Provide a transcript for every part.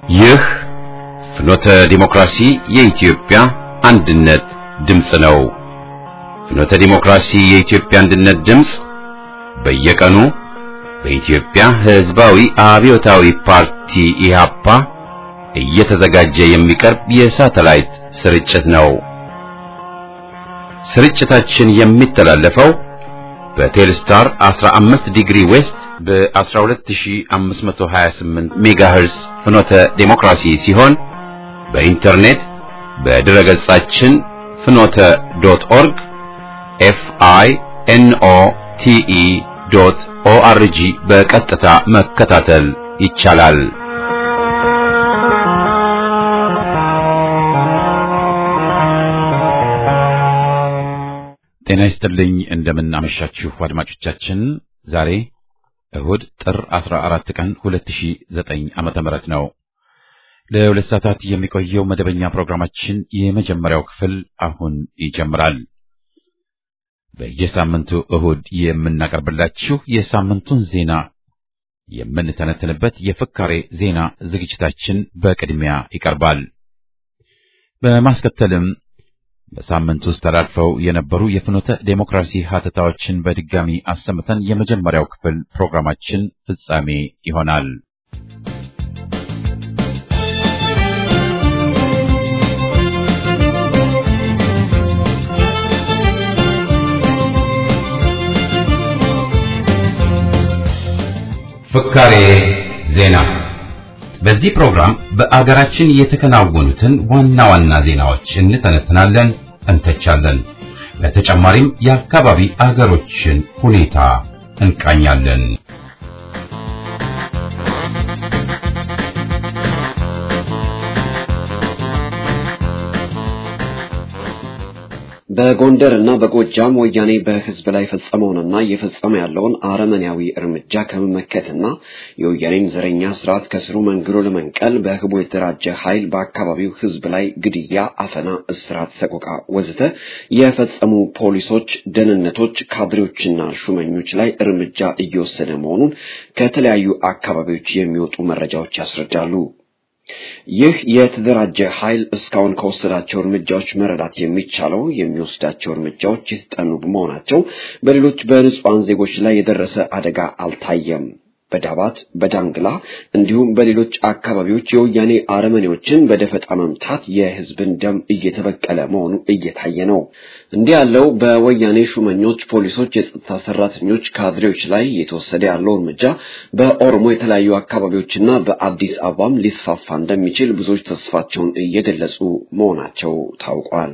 ይህ ፍኖተ ዲሞክራሲ የኢትዮጵያ አንድነት ድምፅ ነው። ፍኖተ ዲሞክራሲ የኢትዮጵያ አንድነት ድምፅ በየቀኑ በኢትዮጵያ ሕዝባዊ አብዮታዊ ፓርቲ ኢህአፓ እየተዘጋጀ የሚቀርብ የሳተላይት ስርጭት ነው። ስርጭታችን የሚተላለፈው በቴልስታር 15 ዲግሪ ዌስት በ12528 ሜጋሄርስ ፍኖተ ዴሞክራሲ ሲሆን በኢንተርኔት በድረ ገጻችን ፍኖተ ዶት ኦርግ ኤፍ አይ ኤን ኦ ቲ ኢ ዶት ኦ አር ጂ በቀጥታ መከታተል ይቻላል። ጤና ይስጥልኝ። እንደምን አመሻችሁ አድማጮቻችን። ዛሬ እሁድ ጥር 14 ቀን 2009 ዓመተ ምህረት ነው። ለሁለት ሰዓታት የሚቆየው መደበኛ ፕሮግራማችን የመጀመሪያው ክፍል አሁን ይጀምራል። በየሳምንቱ እሁድ የምናቀርብላችሁ የሳምንቱን ዜና የምንተነትንበት የፍካሬ ዜና ዝግጅታችን በቅድሚያ ይቀርባል። በማስከተልም በሳምንት ውስጥ ተላልፈው የነበሩ የፍኖተ ዴሞክራሲ ሀተታዎችን በድጋሚ አሰምተን የመጀመሪያው ክፍል ፕሮግራማችን ፍጻሜ ይሆናል። ፍካሬ ዜና በዚህ ፕሮግራም በአገራችን የተከናወኑትን ዋና ዋና ዜናዎች እንተነትናለን፣ እንተቻለን። በተጨማሪም የአካባቢ አገሮችን ሁኔታ እንቃኛለን። በጎንደር እና በጎጃም ወያኔ በሕዝብ ላይ ፈጸመውንና እየፈጸመ ያለውን አረመኔያዊ እርምጃ ከመመከትና የወያኔን ዘረኛ ስርዓት ከስሩ መንግሎ ለመንቀል በህቡ የተደራጀ ኃይል በአካባቢው ሕዝብ ላይ ግድያ፣ አፈና፣ እስራት፣ ሰቆቃ ወዘተ የፈጸሙ ፖሊሶች፣ ደህንነቶች፣ ካድሬዎችና ሹመኞች ላይ እርምጃ እየወሰደ መሆኑን ከተለያዩ አካባቢዎች የሚወጡ መረጃዎች ያስረዳሉ። ይህ የተደራጀ ኃይል እስካሁን ከወሰዳቸው እርምጃዎች መረዳት የሚቻለው የሚወስዳቸው እርምጃዎች የተጠኑ በመሆናቸው በሌሎች በንጹሐን ዜጎች ላይ የደረሰ አደጋ አልታየም። በዳባት በዳንግላ እንዲሁም በሌሎች አካባቢዎች የወያኔ አረመኔዎችን በደፈጣ መምታት የህዝብን ደም እየተበቀለ መሆኑ እየታየ ነው። እንዲህ ያለው በወያኔ ሹመኞች፣ ፖሊሶች፣ የጸጥታ ሰራተኞች፣ ካድሬዎች ላይ የተወሰደ ያለው እርምጃ በኦሮሞ የተለያዩ አካባቢዎችና በአዲስ አበባም ሊስፋፋ እንደሚችል ብዙዎች ተስፋቸውን እየገለጹ መሆናቸው ታውቋል።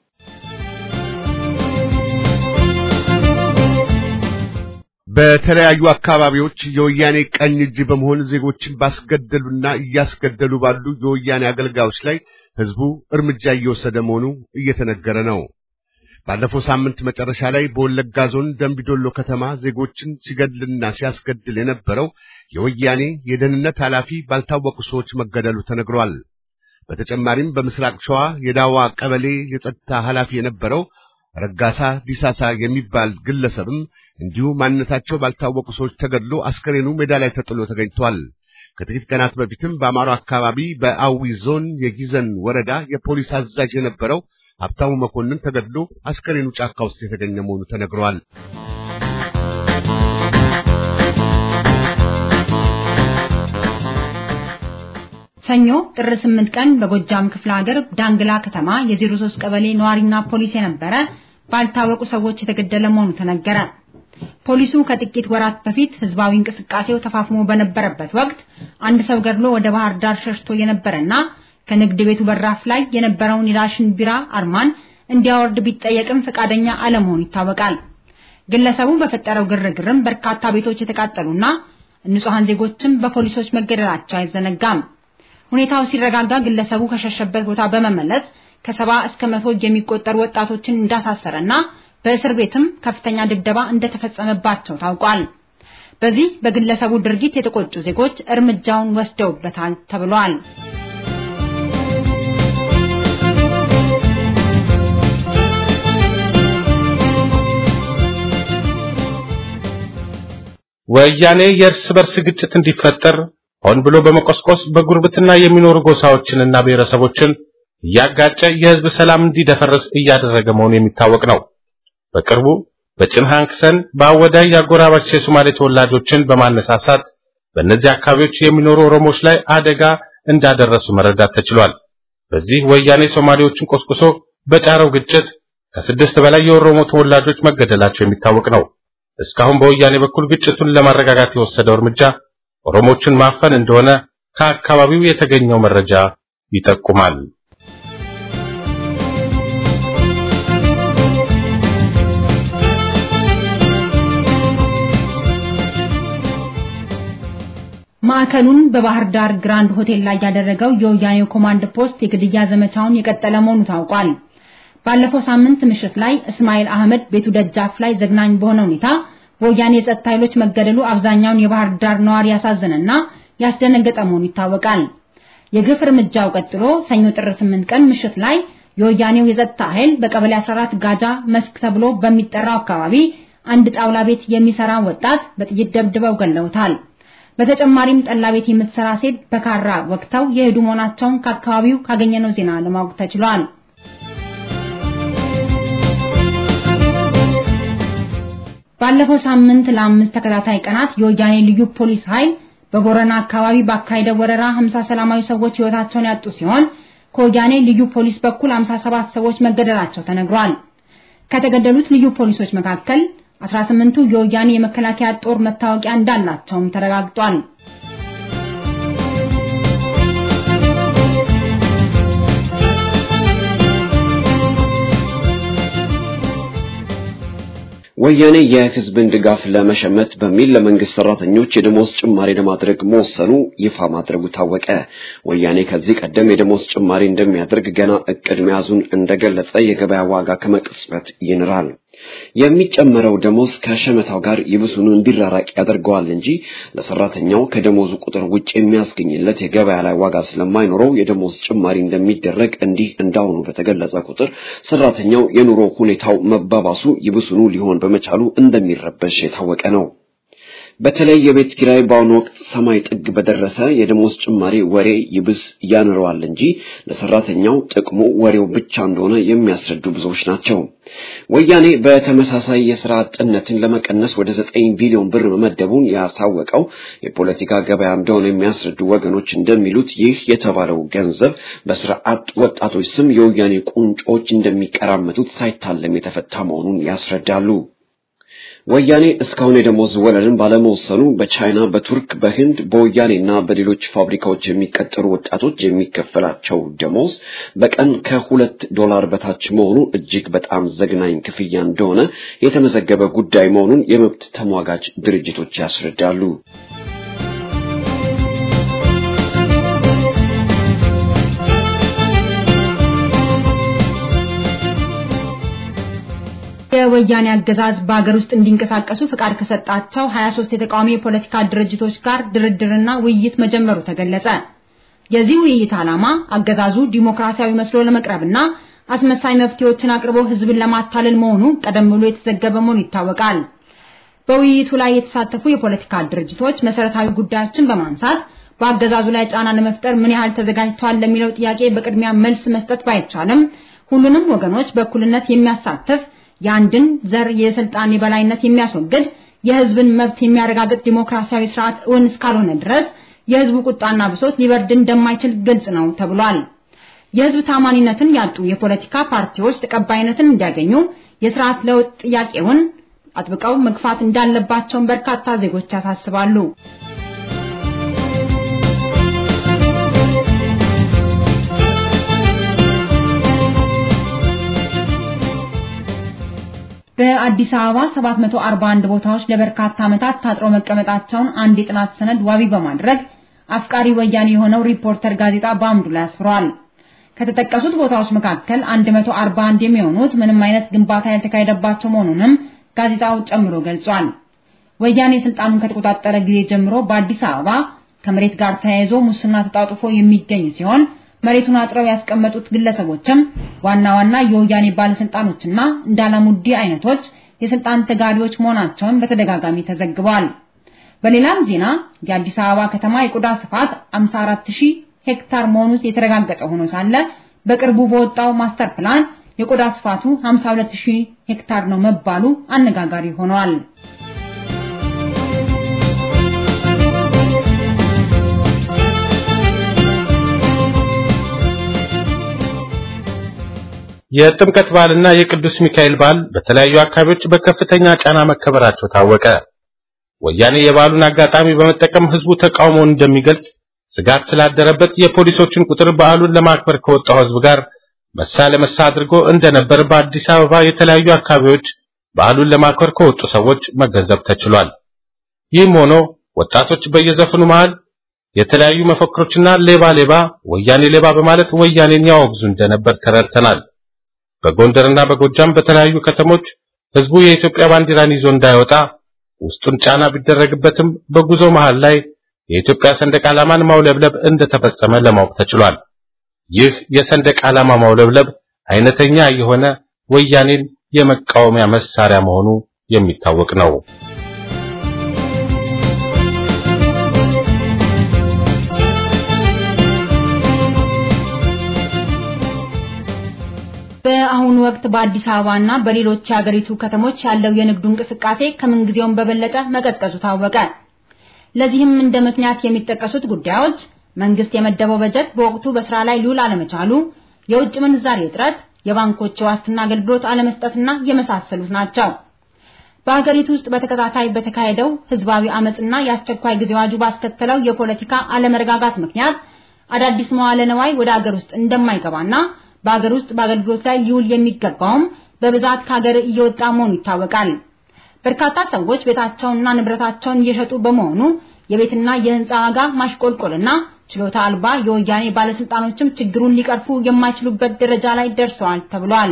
በተለያዩ አካባቢዎች የወያኔ ቀኝ እጅ በመሆን ዜጎችን ባስገደሉና እያስገደሉ ባሉ የወያኔ አገልጋዮች ላይ ህዝቡ እርምጃ እየወሰደ መሆኑ እየተነገረ ነው። ባለፈው ሳምንት መጨረሻ ላይ በወለጋ ዞን ደምቢዶሎ ከተማ ዜጎችን ሲገድልና ሲያስገድል የነበረው የወያኔ የደህንነት ኃላፊ ባልታወቁ ሰዎች መገደሉ ተነግሯል። በተጨማሪም በምስራቅ ሸዋ የዳዋ ቀበሌ የጸጥታ ኃላፊ የነበረው ረጋሳ ዲሳሳ የሚባል ግለሰብም እንዲሁ ማንነታቸው ባልታወቁ ሰዎች ተገድሎ አስከሬኑ ሜዳ ላይ ተጥሎ ተገኝቷል። ከጥቂት ቀናት በፊትም በአማሮ አካባቢ በአዊ ዞን የጊዘን ወረዳ የፖሊስ አዛዥ የነበረው ሀብታሙ መኮንን ተገድሎ አስከሬኑ ጫካ ውስጥ የተገኘ መሆኑ ተነግሯል። ሰኞ ጥር 8 ቀን በጎጃም ክፍለ ሀገር ዳንግላ ከተማ የ03 ቀበሌ ነዋሪና ፖሊስ የነበረ ባልታወቁ ሰዎች የተገደለ መሆኑ ተነገረ። ፖሊሱ ከጥቂት ወራት በፊት ህዝባዊ እንቅስቃሴው ተፋፍሞ በነበረበት ወቅት አንድ ሰው ገድሎ ወደ ባህር ዳር ሸሽቶ የነበረና ከንግድ ቤቱ በራፍ ላይ የነበረውን የዳሽን ቢራ አርማን እንዲያወርድ ቢጠየቅም ፈቃደኛ አለመሆኑ ይታወቃል። ግለሰቡ በፈጠረው ግርግርም በርካታ ቤቶች የተቃጠሉና ንጹሐን ዜጎችም በፖሊሶች መገደላቸው አይዘነጋም። ሁኔታው ሲረጋጋ ግለሰቡ ከሸሸበት ቦታ በመመለስ ከሰባ እስከ መቶ የሚቆጠሩ ወጣቶችን እንዳሳሰረና በእስር ቤትም ከፍተኛ ድብደባ እንደተፈጸመባቸው ታውቋል። በዚህ በግለሰቡ ድርጊት የተቆጡ ዜጎች እርምጃውን ወስደውበታል ተብሏል። ወያኔ የእርስ በርስ ግጭት እንዲፈጠር ሆን ብሎ በመቆስቆስ በጉርብትና የሚኖሩ ጎሳዎችንና ብሔረሰቦችን እያጋጨ የህዝብ ሰላም እንዲደፈርስ እያደረገ መሆኑ የሚታወቅ ነው። በቅርቡ በጭንሃንክሰን በአወዳይ የአጎራባች የሶማሌ ተወላጆችን በማነሳሳት በእነዚህ አካባቢዎች የሚኖሩ ኦሮሞዎች ላይ አደጋ እንዳደረሱ መረዳት ተችሏል። በዚህ ወያኔ ሶማሌዎችን ቆስቁሶ በጫረው ግጭት ከስድስት በላይ የኦሮሞ ተወላጆች መገደላቸው የሚታወቅ ነው። እስካሁን በወያኔ በኩል ግጭቱን ለማረጋጋት የወሰደው እርምጃ ኦሮሞችን ማፈን እንደሆነ ከአካባቢው የተገኘው መረጃ ይጠቁማል። ማዕከሉን በባህር ዳር ግራንድ ሆቴል ላይ ያደረገው የወያኔው ኮማንድ ፖስት የግድያ ዘመቻውን የቀጠለ መሆኑ ታውቋል። ባለፈው ሳምንት ምሽት ላይ እስማኤል አህመድ ቤቱ ደጃፍ ላይ ዘግናኝ በሆነ ሁኔታ በወያኔ የጸጥታ ኃይሎች መገደሉ አብዛኛውን የባህር ዳር ነዋሪ ያሳዘነና ያስደነገጠ መሆኑ ይታወቃል። የግፍ እርምጃው ቀጥሎ ሰኞ ጥር 8 ቀን ምሽት ላይ የወያኔው የጸጥታ ኃይል በቀበሌ 14 ጋጃ መስክ ተብሎ በሚጠራው አካባቢ አንድ ጣውላ ቤት የሚሰራ ወጣት በጥይት ደብድበው ገለውታል። በተጨማሪም ጠላ ቤት የምትሰራ ሴት በካራ ወቅተው የሄዱ መሆናቸውን ከአካባቢው ካገኘነው ዜና ለማወቅ ተችሏል። ባለፈው ሳምንት ለአምስት ተከታታይ ቀናት የወያኔ ልዩ ፖሊስ ኃይል በቦረና አካባቢ ባካሄደው ወረራ 50 ሰላማዊ ሰዎች ሕይወታቸውን ያጡ ሲሆን ከወያኔ ልዩ ፖሊስ በኩል 57 ሰዎች መገደላቸው ተነግሯል። ከተገደሉት ልዩ ፖሊሶች መካከል 18ቱ የወያኔ የመከላከያ ጦር መታወቂያ እንዳላቸውም ተረጋግጧል። ወያኔ የህዝብን ድጋፍ ለመሸመት በሚል ለመንግስት ሰራተኞች የደሞዝ ጭማሪ ለማድረግ መወሰኑ ይፋ ማድረጉ ታወቀ። ወያኔ ከዚህ ቀደም የደሞዝ ጭማሪ እንደሚያደርግ ገና እቅድ መያዙን እንደገለጸ የገበያ ዋጋ ከመቅጽበት ይንራል። የሚጨመረው ደሞዝ ከሸመታው ጋር ይብሱኑ እንዲራራቅ ያደርገዋል እንጂ ለሰራተኛው ከደሞዙ ቁጥር ውጭ የሚያስገኝለት የገበያ ላይ ዋጋ ስለማይኖረው የደሞዝ ጭማሪ እንደሚደረግ እንዲህ እንዳሁኑ በተገለጸ ቁጥር ሰራተኛው የኑሮ ሁኔታው መባባሱ ይብሱኑ ሊሆን በመቻሉ እንደሚረበሽ የታወቀ ነው። በተለይ የቤት ኪራይ በአሁኑ ወቅት ሰማይ ጥግ በደረሰ የደሞዝ ጭማሪ ወሬ ይብስ ያንረዋል እንጂ ለሰራተኛው ጥቅሙ ወሬው ብቻ እንደሆነ የሚያስረዱ ብዙዎች ናቸው። ወያኔ በተመሳሳይ የስራ አጥነትን ለመቀነስ ወደ ዘጠኝ ቢሊዮን ብር መመደቡን ያሳወቀው የፖለቲካ ገበያ እንደሆነ የሚያስረዱ ወገኖች እንደሚሉት ይህ የተባለው ገንዘብ በስራ አጥ ወጣቶች ስም የወያኔ ቁንጮች እንደሚቀራመቱት ሳይታለም የተፈታ መሆኑን ያስረዳሉ። ወያኔ እስካሁን የደሞዝ ወለልን ባለመወሰኑ በቻይና፣ በቱርክ፣ በህንድ፣ በወያኔና በሌሎች ፋብሪካዎች የሚቀጠሩ ወጣቶች የሚከፈላቸው ደሞዝ በቀን ከሁለት ዶላር በታች መሆኑ እጅግ በጣም ዘግናኝ ክፍያ እንደሆነ የተመዘገበ ጉዳይ መሆኑን የመብት ተሟጋች ድርጅቶች ያስረዳሉ። የወያኔ አገዛዝ በሀገር ውስጥ እንዲንቀሳቀሱ ፍቃድ ከሰጣቸው 23 የተቃዋሚ የፖለቲካ ድርጅቶች ጋር ድርድርና ውይይት መጀመሩ ተገለጸ። የዚህ ውይይት ዓላማ አገዛዙ ዲሞክራሲያዊ መስሎ ለመቅረብና አስመሳይ መፍትሄዎችን አቅርቦ ህዝብን ለማታለል መሆኑ ቀደም ብሎ የተዘገበ መሆኑ ይታወቃል። በውይይቱ ላይ የተሳተፉ የፖለቲካ ድርጅቶች መሰረታዊ ጉዳዮችን በማንሳት በአገዛዙ ላይ ጫና ለመፍጠር ምን ያህል ተዘጋጅተዋል ለሚለው ጥያቄ በቅድሚያ መልስ መስጠት ባይቻልም ሁሉንም ወገኖች በእኩልነት የሚያሳትፍ የአንድን ዘር የስልጣን የበላይነት የሚያስወግድ የህዝብን መብት የሚያረጋግጥ ዲሞክራሲያዊ ስርዓት እውን እስካልሆነ ድረስ የህዝቡ ቁጣና ብሶት ሊበርድ እንደማይችል ግልጽ ነው ተብሏል። የህዝብ ታማኒነትን ያጡ የፖለቲካ ፓርቲዎች ተቀባይነትን እንዲያገኙ የስርዓት ለውጥ ጥያቄውን አጥብቀው መግፋት እንዳለባቸውን በርካታ ዜጎች ያሳስባሉ። በአዲስ አበባ 741 ቦታዎች ለበርካታ ዓመታት ታጥሮ መቀመጣቸውን አንድ የጥናት ሰነድ ዋቢ በማድረግ አፍቃሪ ወያኔ የሆነው ሪፖርተር ጋዜጣ በአምዱ ላይ አስፍሯል። ከተጠቀሱት ቦታዎች መካከል 141 የሚሆኑት ምንም አይነት ግንባታ ያልተካሄደባቸው መሆኑንም ጋዜጣው ጨምሮ ገልጿል። ወያኔ ስልጣኑን ከተቆጣጠረ ጊዜ ጀምሮ በአዲስ አበባ ከመሬት ጋር ተያይዞ ሙስና ተጣጥፎ የሚገኝ ሲሆን መሬቱን አጥረው ያስቀመጡት ግለሰቦችም ዋና ዋና የወያኔ ባለስልጣኖችና እንዳላሙዲ አይነቶች የስልጣን ተጋሪዎች መሆናቸውን በተደጋጋሚ ተዘግቧል። በሌላም ዜና የአዲስ አበባ ከተማ የቆዳ ስፋት 54000 ሄክታር መሆኑ የተረጋገጠ ሆኖ ሳለ በቅርቡ በወጣው ማስተር ፕላን የቆዳ ስፋቱ 52000 ሄክታር ነው መባሉ አነጋጋሪ ሆኗል። የጥምቀት በዓልና የቅዱስ ሚካኤል በዓል በተለያዩ አካባቢዎች በከፍተኛ ጫና መከበራቸው ታወቀ። ወያኔ የበዓሉን አጋጣሚ በመጠቀም ህዝቡ ተቃውሞውን እንደሚገልጽ ስጋት ስላደረበት የፖሊሶችን ቁጥር በዓሉን ለማክበር ከወጣው ህዝብ ጋር መሳ ለመሳ አድርጎ እንደነበር በአዲስ አበባ የተለያዩ አካባቢዎች በዓሉን ለማክበር ከወጡ ሰዎች መገንዘብ ተችሏል። ይህም ሆኖ ወጣቶች በየዘፈኑ መሃል የተለያዩ መፈክሮችና ሌባ ሌባ፣ ወያኔ ሌባ በማለት ወያኔን ያወግዙ እንደነበር ተረድተናል። በጎንደርና በጎጃም በተለያዩ ከተሞች ህዝቡ የኢትዮጵያ ባንዲራን ይዞ እንዳይወጣ ውስጡን ጫና ቢደረግበትም በጉዞ መሃል ላይ የኢትዮጵያ ሰንደቅ ዓላማን ማውለብለብ እንደተፈጸመ ለማወቅ ተችሏል። ይህ የሰንደቅ ዓላማ ማውለብለብ አይነተኛ የሆነ ወያኔን የመቃወሚያ መሳሪያ መሆኑ የሚታወቅ ነው። በአሁኑ ወቅት በአዲስ አበባና በሌሎች የሀገሪቱ ከተሞች ያለው የንግዱ እንቅስቃሴ ከምንጊዜውም በበለጠ መቀዝቀዙ ታወቀ። ለዚህም እንደ ምክንያት የሚጠቀሱት ጉዳዮች መንግስት የመደበው በጀት በወቅቱ በስራ ላይ ሊውል አለመቻሉ፣ የውጭ ምንዛሬ እጥረት፣ የባንኮች የዋስትና አገልግሎት አለመስጠትና የመሳሰሉት ናቸው። በሀገሪቱ ውስጥ በተከታታይ በተካሄደው ህዝባዊ አመጽና የአስቸኳይ ጊዜ አዋጁ ባስከተለው የፖለቲካ አለመረጋጋት ምክንያት አዳዲስ መዋለ ነዋይ ወደ ሀገር ውስጥ እንደማይገባና በሀገር ውስጥ በአገልግሎት ላይ ሊውል የሚገባውም በብዛት ከሀገር እየወጣ መሆኑ ይታወቃል። በርካታ ሰዎች ቤታቸውንና ንብረታቸውን እየሸጡ በመሆኑ የቤትና የህንፃ ዋጋ ማሽቆልቆልና ችሎታ አልባ የወያኔ ባለስልጣኖችም ችግሩን ሊቀርፉ የማይችሉበት ደረጃ ላይ ደርሰዋል ተብሏል።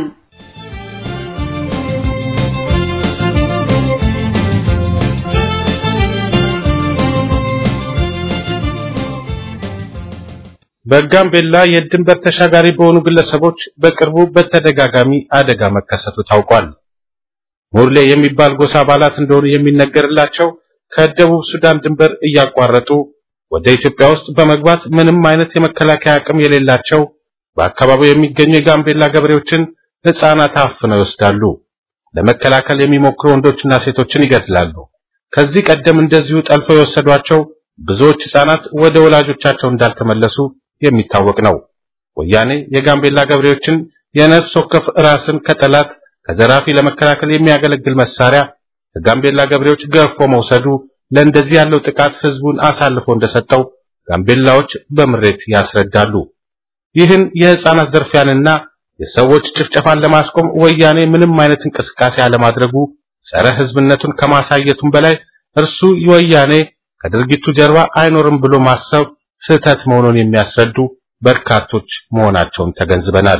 በጋምቤላ የድንበር ተሻጋሪ በሆኑ ግለሰቦች በቅርቡ በተደጋጋሚ አደጋ መከሰቱ ታውቋል። ሙርሌ የሚባል ጎሳ አባላት እንደሆኑ የሚነገርላቸው ከደቡብ ሱዳን ድንበር እያቋረጡ ወደ ኢትዮጵያ ውስጥ በመግባት ምንም አይነት የመከላከያ አቅም የሌላቸው በአካባቢው የሚገኙ የጋምቤላ ገበሬዎችን ሕፃናት አፍነው ይወስዳሉ። ለመከላከል የሚሞክሩ ወንዶችና ሴቶችን ይገድላሉ። ከዚህ ቀደም እንደዚሁ ጠልፈው የወሰዷቸው ብዙዎች ሕፃናት ወደ ወላጆቻቸው እንዳልተመለሱ የሚታወቅ ነው። ወያኔ የጋምቤላ ገበሬዎችን የነፍስ ወከፍ ራስን ከጠላት ከዘራፊ ለመከላከል የሚያገለግል መሳሪያ ከጋምቤላ ገበሬዎች ገፎ መውሰዱ ለእንደዚህ ያለው ጥቃት ህዝቡን አሳልፎ እንደሰጠው ጋምቤላዎች በምሬት ያስረዳሉ። ይህን የህፃናት ዘርፊያንና የሰዎች ጭፍጨፋን ለማስቆም ወያኔ ምንም አይነት እንቅስቃሴ አለማድረጉ ጸረ ህዝብነቱን ከማሳየቱም በላይ እርሱ ወያኔ ከድርጊቱ ጀርባ አይኖርም ብሎ ማሰብ ስህተት መሆኑን የሚያስረዱ በርካቶች መሆናቸውን ተገንዝበናል።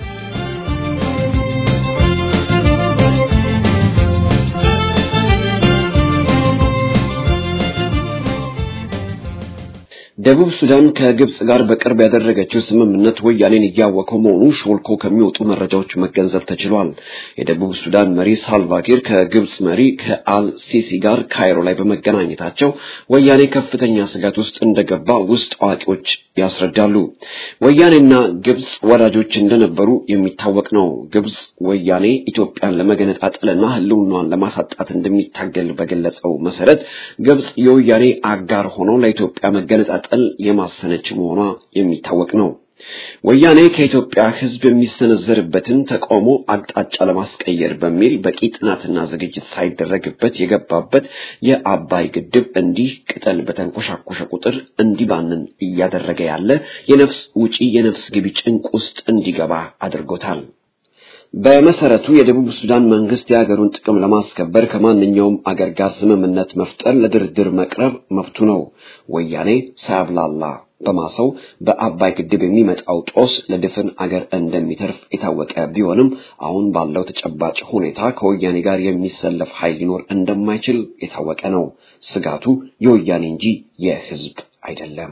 ደቡብ ሱዳን ከግብጽ ጋር በቅርብ ያደረገችው ስምምነት ወያኔን እያወከው መሆኑ ሾልኮ ከሚወጡ መረጃዎች መገንዘብ ተችሏል። የደቡብ ሱዳን መሪ ሳልቫኪር ከግብጽ መሪ ከአል ሲሲ ጋር ካይሮ ላይ በመገናኘታቸው ወያኔ ከፍተኛ ስጋት ውስጥ እንደገባ ውስጥ አዋቂዎች ያስረዳሉ። ወያኔና ግብጽ ወዳጆች እንደነበሩ የሚታወቅ ነው። ግብጽ ወያኔ ኢትዮጵያን ለመገነጣጠልና ህልውናዋን ለማሳጣት እንደሚታገል በገለጸው መሰረት ግብጽ የወያኔ አጋር ሆኖ ለኢትዮጵያ መገነጣጠል የማሰነች መሆኗ የሚታወቅ ነው። ወያኔ ከኢትዮጵያ ሕዝብ የሚሰነዘርበትን ተቃውሞ አቅጣጫ ለማስቀየር በሚል በቂ ጥናትና ዝግጅት ሳይደረግበት የገባበት የአባይ ግድብ እንዲህ ቅጠል በተንኮሻኮሸ ቁጥር እንዲባንን እያደረገ ያለ የነፍስ ውጪ የነፍስ ግቢ ጭንቅ ውስጥ እንዲገባ አድርጎታል። በመሰረቱ የደቡብ ሱዳን መንግስት የሀገሩን ጥቅም ለማስከበር ከማንኛውም አገር ጋር ስምምነት መፍጠር፣ ለድርድር መቅረብ መብቱ ነው። ወያኔ ሳያብላላ በማሰው በአባይ ግድብ የሚመጣው ጦስ ለድፍን አገር እንደሚተርፍ የታወቀ ቢሆንም አሁን ባለው ተጨባጭ ሁኔታ ከወያኔ ጋር የሚሰለፍ ኃይል ሊኖር እንደማይችል የታወቀ ነው። ስጋቱ የወያኔ እንጂ የህዝብ አይደለም።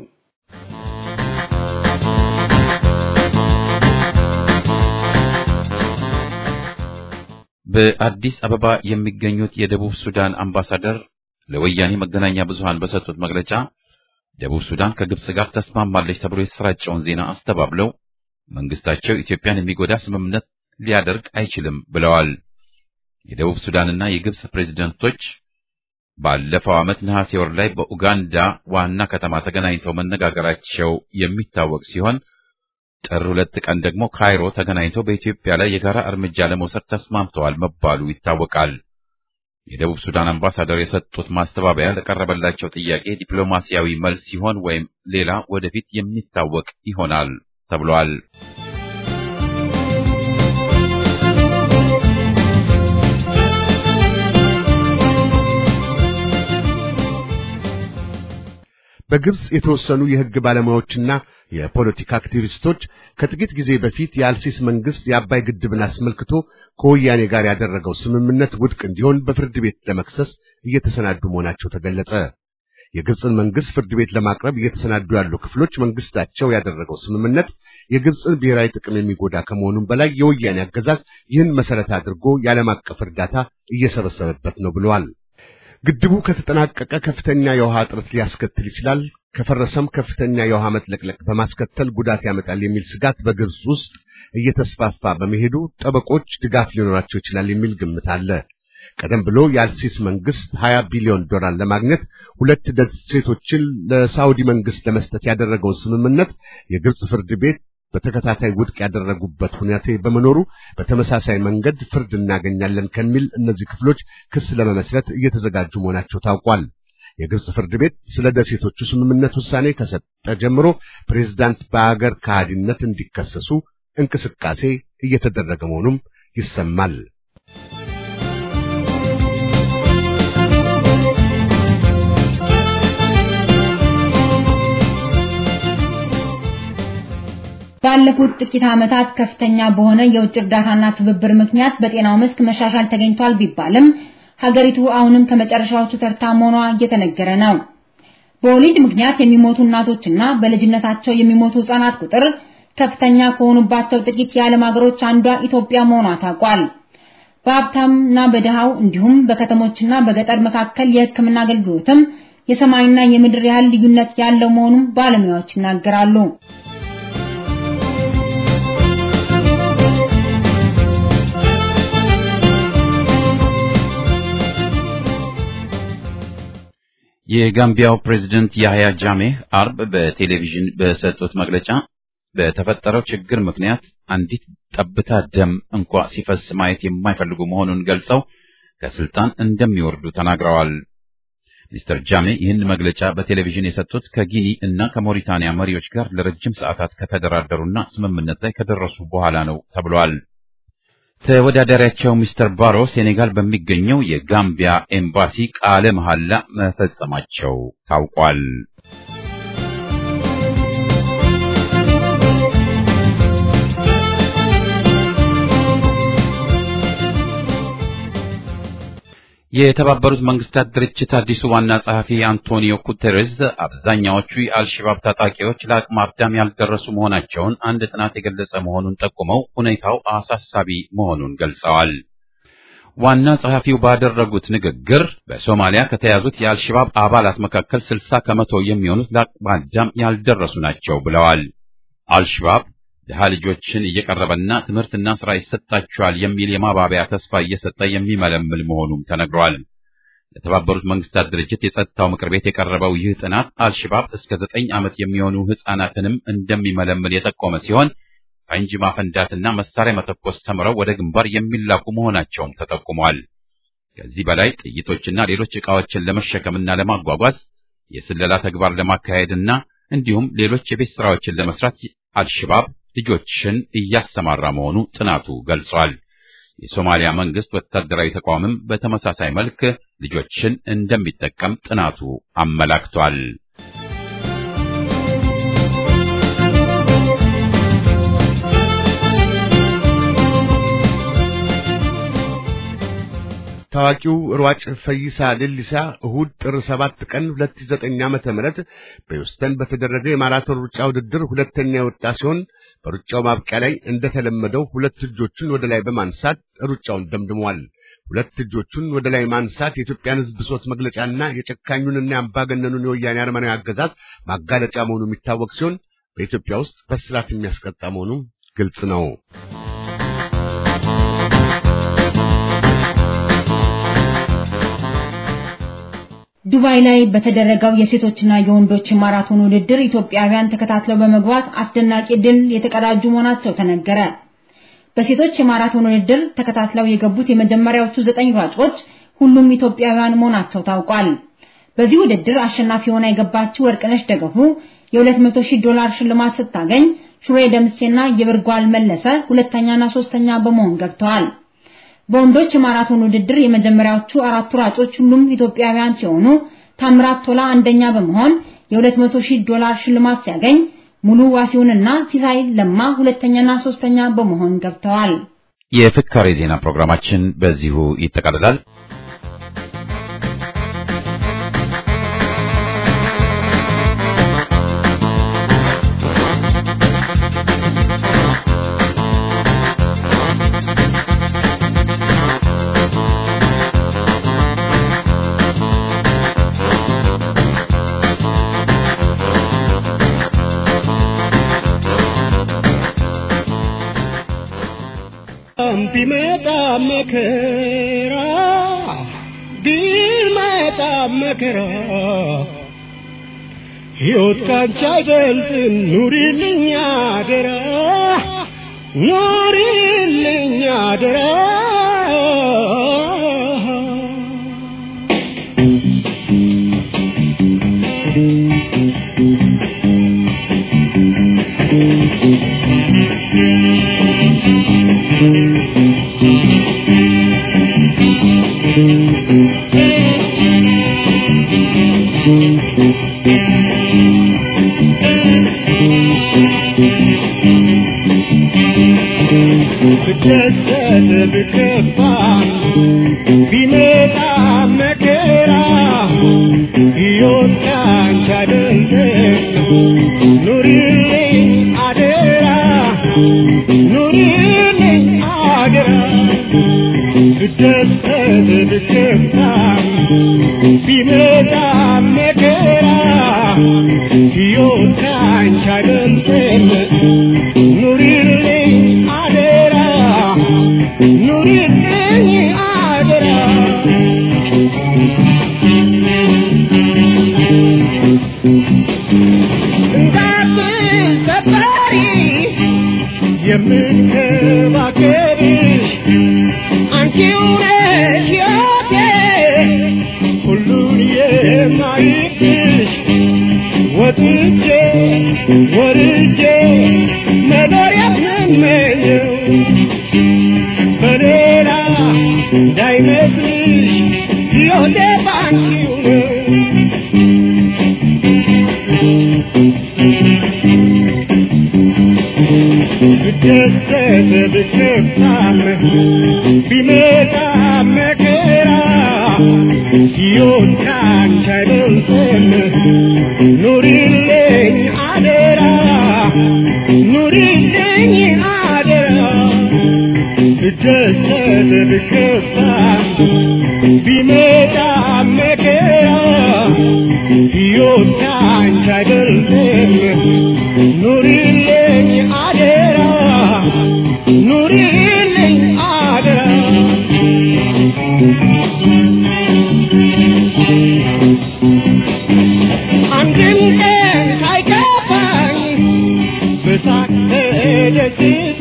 በአዲስ አበባ የሚገኙት የደቡብ ሱዳን አምባሳደር ለወያኔ መገናኛ ብዙሃን በሰጡት መግለጫ ደቡብ ሱዳን ከግብጽ ጋር ተስማማለች ተብሎ የተሰራጨውን ዜና አስተባብለው መንግስታቸው ኢትዮጵያን የሚጎዳ ስምምነት ሊያደርግ አይችልም ብለዋል። የደቡብ ሱዳንና የግብጽ ፕሬዝደንቶች ባለፈው ዓመት ነሐሴ ወር ላይ በኡጋንዳ ዋና ከተማ ተገናኝተው መነጋገራቸው የሚታወቅ ሲሆን ጥር ሁለት ቀን ደግሞ ካይሮ ተገናኝተው በኢትዮጵያ ላይ የጋራ እርምጃ ለመውሰድ ተስማምተዋል መባሉ ይታወቃል። የደቡብ ሱዳን አምባሳደር የሰጡት ማስተባበያ ለቀረበላቸው ጥያቄ ዲፕሎማሲያዊ መልስ ሲሆን ወይም ሌላ ወደፊት የሚታወቅ ይሆናል ተብሏል። በግብጽ የተወሰኑ የሕግ ባለሙያዎችና የፖለቲካ አክቲቪስቶች ከጥቂት ጊዜ በፊት የአልሲስ መንግስት የአባይ ግድብን አስመልክቶ ከወያኔ ጋር ያደረገው ስምምነት ውድቅ እንዲሆን በፍርድ ቤት ለመክሰስ እየተሰናዱ መሆናቸው ተገለጸ። የግብጽን መንግስት ፍርድ ቤት ለማቅረብ እየተሰናዱ ያሉ ክፍሎች መንግስታቸው ያደረገው ስምምነት የግብጽን ብሔራዊ ጥቅም የሚጎዳ ከመሆኑም በላይ የወያኔ አገዛዝ ይህን መሰረት አድርጎ የዓለም አቀፍ እርዳታ እየሰበሰበበት ነው ብለዋል። ግድቡ ከተጠናቀቀ ከፍተኛ የውሃ እጥረት ሊያስከትል ይችላል፣ ከፈረሰም ከፍተኛ የውሃ መጥለቅለቅ በማስከተል ጉዳት ያመጣል የሚል ስጋት በግብጽ ውስጥ እየተስፋፋ በመሄዱ ጠበቆች ድጋፍ ሊኖራቸው ይችላል የሚል ግምት አለ። ቀደም ብሎ የአልሲስ መንግስት 20 ቢሊዮን ዶላር ለማግኘት ሁለት ደሴቶችን ለሳውዲ መንግስት ለመስጠት ያደረገውን ስምምነት የግብጽ ፍርድ ቤት በተከታታይ ውድቅ ያደረጉበት ሁኔታ በመኖሩ በተመሳሳይ መንገድ ፍርድ እናገኛለን ከሚል እነዚህ ክፍሎች ክስ ለመመስረት እየተዘጋጁ መሆናቸው ታውቋል። የግብጽ ፍርድ ቤት ስለ ደሴቶቹ ስምምነት ውሳኔ ከሰጠ ጀምሮ ፕሬዝዳንት በአገር ከሃዲነት እንዲከሰሱ እንቅስቃሴ እየተደረገ መሆኑም ይሰማል። ባለፉት ጥቂት ዓመታት ከፍተኛ በሆነ የውጭ እርዳታና ትብብር ምክንያት በጤናው መስክ መሻሻል ተገኝቷል ቢባልም ሀገሪቱ አሁንም ከመጨረሻዎቹ ተርታ መሆኗ እየተነገረ ነው። በወሊድ ምክንያት የሚሞቱ እናቶችና በልጅነታቸው የሚሞቱ ሕፃናት ቁጥር ከፍተኛ ከሆኑባቸው ጥቂት የዓለም ሀገሮች አንዷ ኢትዮጵያ መሆኗ ታውቋል። በሀብታምና በድሃው እንዲሁም በከተሞችና በገጠር መካከል የሕክምና አገልግሎትም የሰማይና የምድር ያህል ልዩነት ያለው መሆኑን ባለሙያዎች ይናገራሉ። የጋምቢያው ፕሬዝደንት ያህያ ጃሜህ አርብ በቴሌቪዥን በሰጡት መግለጫ በተፈጠረው ችግር ምክንያት አንዲት ጠብታ ደም እንኳ ሲፈስ ማየት የማይፈልጉ መሆኑን ገልጸው ከስልጣን እንደሚወርዱ ተናግረዋል። ሚስተር ጃሜ ይህን መግለጫ በቴሌቪዥን የሰጡት ከጊኒ እና ከሞሪታንያ መሪዎች ጋር ለረጅም ሰዓታት ከተደራደሩና ስምምነት ላይ ከደረሱ በኋላ ነው ተብሏል። ተወዳዳሪያቸው ሚስተር ባሮ ሴኔጋል በሚገኘው የጋምቢያ ኤምባሲ ቃለ መሐላ መፈጸማቸው ታውቋል። የተባበሩት መንግስታት ድርጅት አዲሱ ዋና ጸሐፊ አንቶኒዮ ጉተሬዝ አብዛኛዎቹ የአልሸባብ ታጣቂዎች ለአቅመ አዳም ያልደረሱ መሆናቸውን አንድ ጥናት የገለጸ መሆኑን ጠቁመው ሁኔታው አሳሳቢ መሆኑን ገልጸዋል። ዋና ጸሐፊው ባደረጉት ንግግር በሶማሊያ ከተያዙት የአልሸባብ አባላት መካከል ስልሳ ከመቶ የሚሆኑት ለአቅመ አዳም ያልደረሱ ናቸው ብለዋል። አልሸባብ ድሃ ልጆችን እየቀረበና ትምህርትና ስራ ይሰጣቸዋል የሚል የማባቢያ ተስፋ እየሰጠ የሚመለምል መሆኑም ተነግሯል። ለተባበሩት መንግስታት ድርጅት የጸጥታው ምክር ቤት የቀረበው ይህ ጥናት አልሸባብ እስከ ዘጠኝ ዓመት የሚሆኑ ሕፃናትንም እንደሚመለምል የጠቆመ ሲሆን ፈንጂ ማፈንዳትና መሳሪያ መተኮስ ተምረው ወደ ግንባር የሚላኩ መሆናቸውም ተጠቁሟል። ከዚህ በላይ ጥይቶችና ሌሎች ዕቃዎችን ለመሸከምና ለማጓጓዝ የስለላ ተግባር ለማካሄድና እንዲሁም ሌሎች የቤት ስራዎችን ለመስራት አልሸባብ ልጆችን እያሰማራ መሆኑ ጥናቱ ገልጿል። የሶማሊያ መንግስት ወታደራዊ ተቋምም በተመሳሳይ መልክ ልጆችን እንደሚጠቀም ጥናቱ አመላክቷል። ታዋቂው ሯጭ ፈይሳ ሌሊሳ እሁድ ጥር 7 ቀን 2009 ዓመተ ምህረት በሂውስተን በተደረገ የማራቶን ሩጫ ውድድር ሁለተኛ የወጣ ሲሆን በሩጫው ማብቂያ ላይ እንደተለመደው ሁለት እጆቹን ወደ ላይ በማንሳት ሩጫውን ደምድሟል። ሁለት እጆቹን ወደ ላይ ማንሳት የኢትዮጵያን ሕዝብ ብሶት መግለጫና የጨካኙንና የአምባገነኑን የወያኔ አረመናዊ አገዛዝ ማጋለጫ መሆኑ የሚታወቅ ሲሆን በኢትዮጵያ ውስጥ በስራት የሚያስቀጣ መሆኑ ግልጽ ነው። ዱባይ ላይ በተደረገው የሴቶችና የወንዶች ማራቶን ውድድር ኢትዮጵያውያን ተከታትለው በመግባት አስደናቂ ድል የተቀዳጁ መሆናቸው ተነገረ። በሴቶች የማራቶን ውድድር ተከታትለው የገቡት የመጀመሪያዎቹ ዘጠኝ ሯጮች ሁሉም ኢትዮጵያውያን መሆናቸው ታውቋል። በዚህ ውድድር አሸናፊ ሆና የገባችው ወርቅነሽ ደገፉ የ200 ሺህ ዶላር ሽልማት ስታገኝ ሹሬ ደምሴና የብርጓል መለሰ ሁለተኛና ሶስተኛ በመሆን ገብተዋል። በወንዶች የማራቶን ውድድር የመጀመሪያዎቹ አራቱ ሯጮች ሁሉም ኢትዮጵያውያን ሲሆኑ ታምራት ቶላ አንደኛ በመሆን የ200 ሺህ ዶላር ሽልማት ሲያገኝ ሙሉ ዋሲውንና ሲሳይ ለማ ሁለተኛና ሶስተኛ በመሆን ገብተዋል። የፍካሬ ዜና ፕሮግራማችን በዚሁ ይጠቃልላል። ቢመጣ መከራ ቢመጣ መከራ ሕይወት ካንቺ አይበልጥም ኑሪልኝ አደራ ኑሪልኝ አደራ ብደሰት ብከፋ ቢመጣ መከራ ሕይወት ካንቺ አይበልጥም ኑሪልኝ አደራ ኑሪልኝ አደራ ብደሰት ብከፋ ቢመጣ መከራ ሕይወት ካንቺ አይበልጥም ኑሪልኝ አደራ ኑሪልኝ አደራ እንዳትሰበሪ የምንከባከብሽ አንቺው ነሽ ሕይወቴ ሁሉን የማይብሽ ወጥቼ ወርጄ መኖር የምመኘው በሌላ እንዳይመስልሽ ሕይወቴ ባንቺው ነው ብደሰት ብከፋም ቢመጣ መከራ ሕይወት ካንቺ አይበልጥም ኑሪልኝ አደራ ኑሪልኝ አደራ ብደሰት ብከፋም ቢመጣ መከራ ሕይወት ካንቺ አይበልጥም ኑሪልኝ አደራ ኑሪልኝ አደራ አንድም ቀን ሳይከፋኝ በሳቅ ተደስታ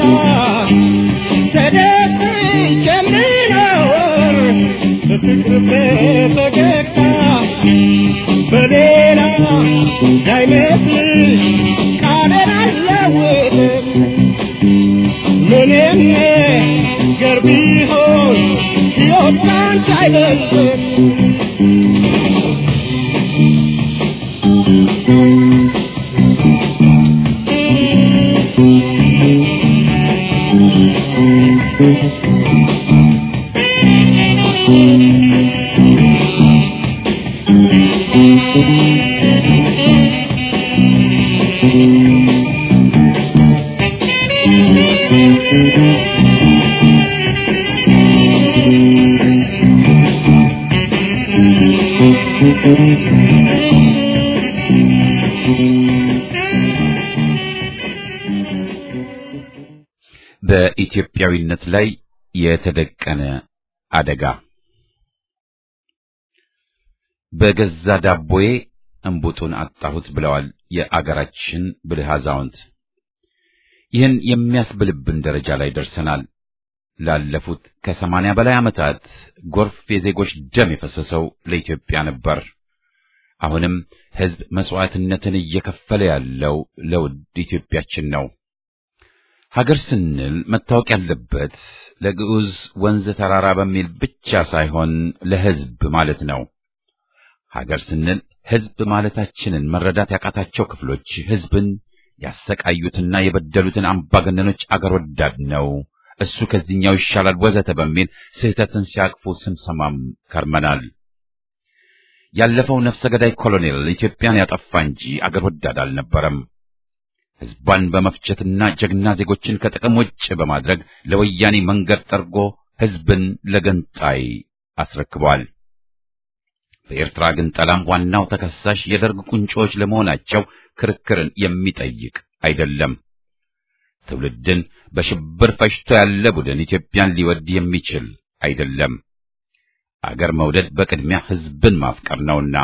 ተደስቼ የምኖር በፍቅር በፈገግታ በሌላ እንዳይመስልሽ ቃሌን አልለውጥም ምንም ነገር ቢሆን ሕይወት ካንቺ አይበልጥም በኢትዮጵያዊነት ላይ የተደቀነ አደጋ በገዛ ዳቦዬ እንቡጡን አጣሁት ብለዋል የአገራችን ብልህ አዛውንት። ይህን የሚያስብልብን ደረጃ ላይ ደርሰናል። ላለፉት ከሰማንያ በላይ ዓመታት ጎርፍ የዜጎች ደም የፈሰሰው ለኢትዮጵያ ነበር። አሁንም ሕዝብ መስዋዕትነትን እየከፈለ ያለው ለውድ ኢትዮጵያችን ነው። ሀገር ስንል መታወቅ ያለበት ለግዑዝ ወንዝ ተራራ በሚል ብቻ ሳይሆን ለሕዝብ ማለት ነው። ሀገር ስንል ሕዝብ ማለታችንን መረዳት ያቃታቸው ክፍሎች ሕዝብን ያሰቃዩትና የበደሉትን አምባገነኖች አገር ወዳድ ነው፣ እሱ ከዚህኛው ይሻላል፣ ወዘተ በሚል ስህተትን ሲያቅፉ ስንሰማም ከርመናል። ያለፈው ነፍሰ ገዳይ ኮሎኔል ኢትዮጵያን ያጠፋ እንጂ አገር ወዳድ አልነበረም። ሕዝቧን በመፍጀትና ጀግና ዜጎችን ከጥቅም ውጭ በማድረግ ለወያኔ መንገድ ጠርጎ ሕዝብን ለገንጣይ አስረክቧል። በኤርትራ ግንጠላም ዋናው ተከሳሽ የደርግ ቁንጮዎች ለመሆናቸው ክርክርን የሚጠይቅ አይደለም። ትውልድን በሽብር ፈጅቶ ያለ ቡድን ኢትዮጵያን ሊወድ የሚችል አይደለም። አገር መውደድ በቅድሚያ ሕዝብን ማፍቀር ነውና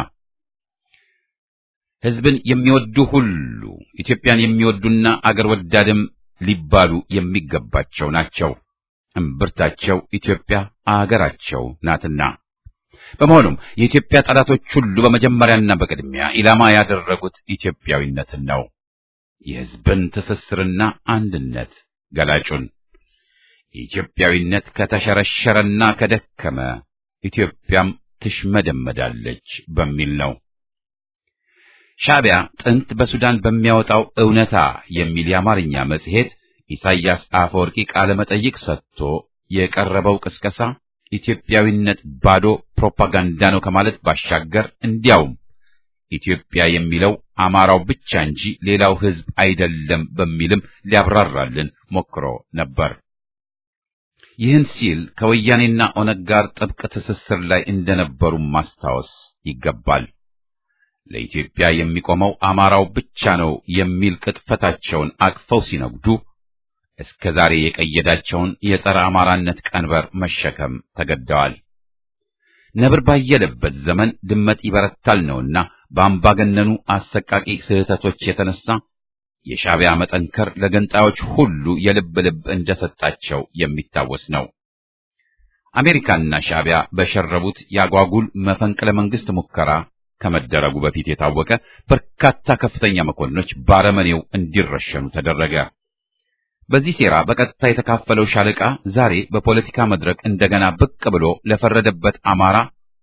ሕዝብን የሚወዱ ሁሉ ኢትዮጵያን የሚወዱና አገር ወዳድም ሊባሉ የሚገባቸው ናቸው። እምብርታቸው ኢትዮጵያ አገራቸው ናትና። በመሆኑም የኢትዮጵያ ጠላቶች ሁሉ በመጀመሪያና በቅድሚያ ኢላማ ያደረጉት ኢትዮጵያዊነትን ነው። የሕዝብን ትስስርና አንድነት ገላጩን ኢትዮጵያዊነት ከተሸረሸረና ከደከመ ኢትዮጵያም ትሽመደመዳለች በሚል ነው። ሻዕቢያ ጥንት በሱዳን በሚያወጣው እውነታ የሚል የአማርኛ መጽሔት ኢሳይያስ አፈወርቂ ቃለ መጠይቅ ሰጥቶ የቀረበው ቅስቀሳ ኢትዮጵያዊነት ባዶ ፕሮፓጋንዳ ነው ከማለት ባሻገር እንዲያውም ኢትዮጵያ የሚለው አማራው ብቻ እንጂ ሌላው ሕዝብ አይደለም በሚልም ሊያብራራልን ሞክሮ ነበር። ይህን ሲል ከወያኔና ኦነግ ጋር ጥብቅ ትስስር ላይ እንደነበሩ ማስታወስ ይገባል። ለኢትዮጵያ የሚቆመው አማራው ብቻ ነው የሚል ቅጥፈታቸውን አቅፈው ሲነግዱ እስከ ዛሬ የቀየዳቸውን የጸረ አማራነት ቀንበር መሸከም ተገደዋል። ነብር ባየለበት ዘመን ድመት ይበረታል ነውና በአምባገነኑ አሰቃቂ ስህተቶች የተነሳ የሻዕቢያ መጠንከር ለገንጣዮች ሁሉ የልብ ልብ እንደሰጣቸው የሚታወስ ነው። አሜሪካና ሻዕቢያ በሸረቡት ያጓጉል መፈንቅለ መንግስት ሙከራ ከመደረጉ በፊት የታወቀ በርካታ ከፍተኛ መኮንኖች ባረመኔው እንዲረሸኑ ተደረገ። በዚህ ሴራ በቀጥታ የተካፈለው ሻለቃ ዛሬ በፖለቲካ መድረክ እንደገና ብቅ ብሎ ለፈረደበት አማራ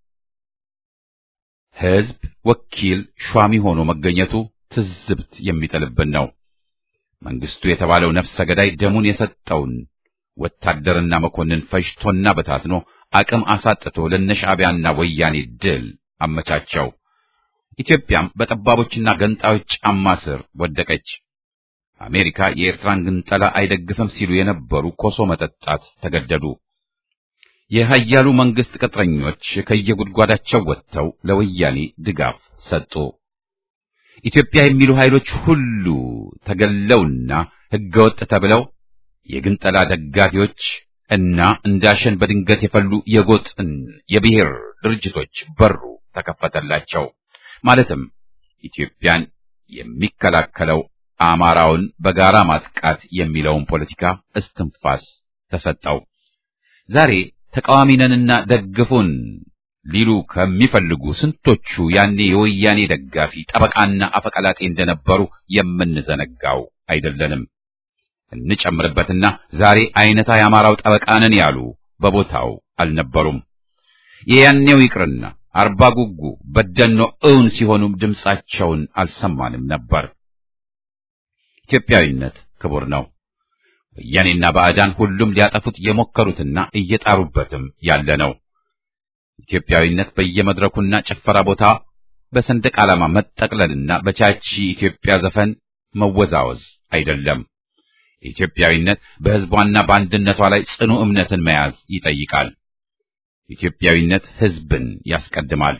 ሕዝብ ወኪል ሿሚ ሆኖ መገኘቱ ትዝብት የሚጥልብን ነው። መንግስቱ የተባለው ነፍሰ ገዳይ ደሙን የሰጠውን ወታደርና መኮንን ፈጅቶና በታትኖ አቅም አሳጥቶ ለነሻዕቢያና ወያኔ ድል አመቻቸው። ኢትዮጵያም በጠባቦችና ገንጣዮች ጫማ ስር ወደቀች። አሜሪካ የኤርትራን ግንጠላ አይደግፍም ሲሉ የነበሩ ኮሶ መጠጣት ተገደዱ። የኃያሉ መንግስት ቅጥረኞች ከየጉድጓዳቸው ወጥተው ለወያኔ ድጋፍ ሰጡ። ኢትዮጵያ የሚሉ ኃይሎች ሁሉ ተገለውና ህገወጥ ተብለው የግንጠላ ደጋፊዎች እና እንዳሸን በድንገት የፈሉ የጎጥን የብሔር ድርጅቶች በሩ ተከፈተላቸው። ማለትም ኢትዮጵያን የሚከላከለው አማራውን በጋራ ማጥቃት የሚለውን ፖለቲካ እስትንፋስ ተሰጠው። ዛሬ ተቃዋሚ ነንና ደግፉን ሊሉ ከሚፈልጉ ስንቶቹ ያኔ የወያኔ ደጋፊ ጠበቃና አፈቀላጤ እንደነበሩ የምንዘነጋው አይደለንም። እንጨምርበትና ዛሬ አይነታ የአማራው ጠበቃ ነን ያሉ በቦታው አልነበሩም። የያኔው ይቅርና አርባ ጉጉ በደኖ እውን ሲሆኑም ድምፃቸውን አልሰማንም ነበር። ኢትዮጵያዊነት ክቡር ነው። ወያኔና ባዕዳን ሁሉም ሊያጠፉት የሞከሩትና እየጣሩበትም ያለ ነው። ኢትዮጵያዊነት በየመድረኩና ጭፈራ ቦታ በሰንደቅ ዓላማ መጠቅለልና በቻቺ ኢትዮጵያ ዘፈን መወዛወዝ አይደለም። ኢትዮጵያዊነት በሕዝቧና በአንድነቷ ላይ ጽኑ እምነትን መያዝ ይጠይቃል። ኢትዮጵያዊነት ሕዝብን ያስቀድማል።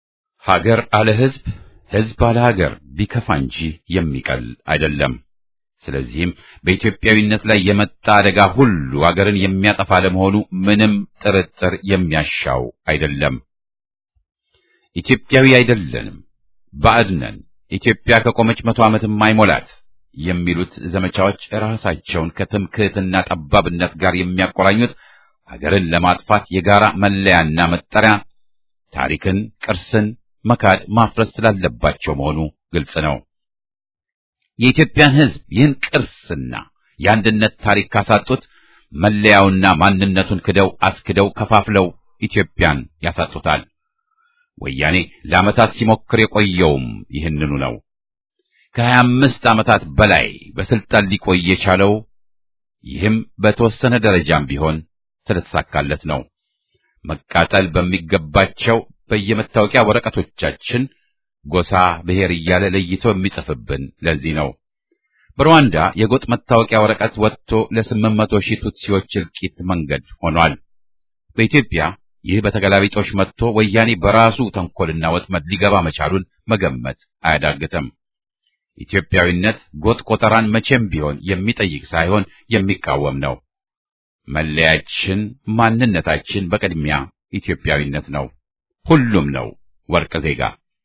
ሀገር አለ ሕዝብ፣ ሕዝብ አለ ሀገር ቢከፋ እንጂ የሚቀል አይደለም። ስለዚህም በኢትዮጵያዊነት ላይ የመጣ አደጋ ሁሉ አገርን የሚያጠፋ ለመሆኑ ምንም ጥርጥር የሚያሻው አይደለም። ኢትዮጵያዊ አይደለንም፣ ባዕድ ነን፣ ኢትዮጵያ ከቆመች መቶ ዓመትም አይሞላት የሚሉት ዘመቻዎች ራሳቸውን ከትምክህትና ጠባብነት ጋር የሚያቆራኙት ሀገርን ለማጥፋት የጋራ መለያና መጠሪያ ታሪክን፣ ቅርስን መካድ ማፍረስ ስላለባቸው መሆኑ ግልጽ ነው። የኢትዮጵያን ሕዝብ ይህን ቅርስና የአንድነት ታሪክ ካሳጡት መለያውና ማንነቱን ክደው አስክደው ከፋፍለው ኢትዮጵያን ያሳጡታል። ወያኔ ለዓመታት ሲሞክር የቆየውም ይህንኑ ነው። ከሀያ አምስት ዓመታት በላይ በስልጣን ሊቆይ የቻለው ይህም በተወሰነ ደረጃም ቢሆን ስለተሳካለት ነው። መቃጠል በሚገባቸው በየመታወቂያ ወረቀቶቻችን ጎሳ፣ ብሔር እያለ ለይቶ የሚጽፍብን ለዚህ ነው። በሩዋንዳ የጎጥ መታወቂያ ወረቀት ወጥቶ ለስምንት መቶ ሺህ ቱትሲዎች እልቂት መንገድ ሆኗል። በኢትዮጵያ ይህ በተገላቢጦሽ መጥቶ ወያኔ በራሱ ተንኮልና ወጥመድ ሊገባ መቻሉን መገመት አያዳግትም። ኢትዮጵያዊነት ጎጥ ቆጠራን መቼም ቢሆን የሚጠይቅ ሳይሆን የሚቃወም ነው። መለያችን፣ ማንነታችን በቅድሚያ ኢትዮጵያዊነት ነው። ሁሉም ነው ወርቅ ዜጋ።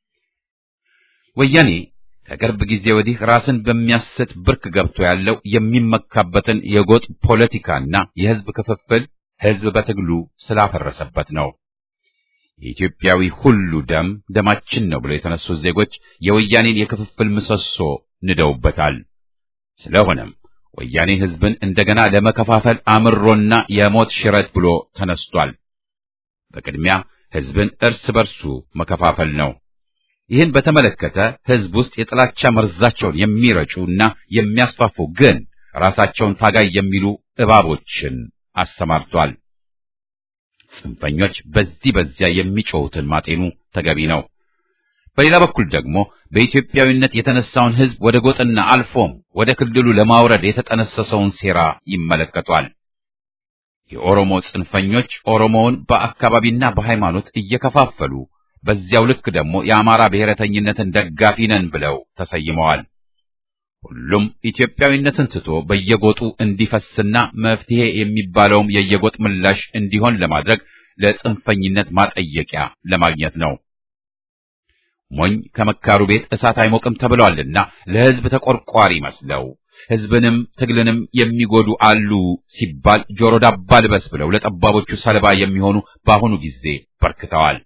ወያኔ ከቅርብ ጊዜ ወዲህ ራስን በሚያስት ብርክ ገብቶ ያለው የሚመካበትን የጎጥ ፖለቲካና የሕዝብ ክፍፍል ሕዝብ በትግሉ ስላፈረሰበት ነው። የኢትዮጵያዊ ሁሉ ደም ደማችን ነው ብለው የተነሱት ዜጎች የወያኔን የክፍፍል ምሰሶ ንደውበታል። ስለሆነም ወያኔ ሕዝብን እንደገና ለመከፋፈል አምሮና የሞት ሽረት ብሎ ተነስቷል። በቅድሚያ ሕዝብን እርስ በርሱ መከፋፈል ነው። ይህን በተመለከተ ሕዝብ ውስጥ የጥላቻ መርዛቸውን የሚረጩና የሚያስፋፉ ግን ራሳቸውን ታጋይ የሚሉ እባቦችን አሰማርቷል። ጽንፈኞች በዚህ በዚያ የሚጮሁትን ማጤኑ ተገቢ ነው። በሌላ በኩል ደግሞ በኢትዮጵያዊነት የተነሳውን ሕዝብ ወደ ጎጥና አልፎም ወደ ክልሉ ለማውረድ የተጠነሰሰውን ሴራ ይመለከቷል። የኦሮሞ ጽንፈኞች ኦሮሞውን በአካባቢና በሃይማኖት እየከፋፈሉ በዚያው ልክ ደግሞ የአማራ ብሔረተኝነትን ደጋፊ ነን ብለው ተሰይመዋል። ሁሉም ኢትዮጵያዊነትን ትቶ በየጎጡ እንዲፈስና መፍትሄ የሚባለውም የየጎጥ ምላሽ እንዲሆን ለማድረግ ለጽንፈኝነት ማጠየቂያ ለማግኘት ነው። ሞኝ ከመካሩ ቤት እሳት አይሞቅም ተብሏልና ለሕዝብ ተቆርቋሪ መስለው ሕዝብንም ትግልንም የሚጎዱ አሉ ሲባል ጆሮ ዳባ ልበስ ብለው ለጠባቦቹ ሰለባ የሚሆኑ በአሁኑ ጊዜ በርክተዋል።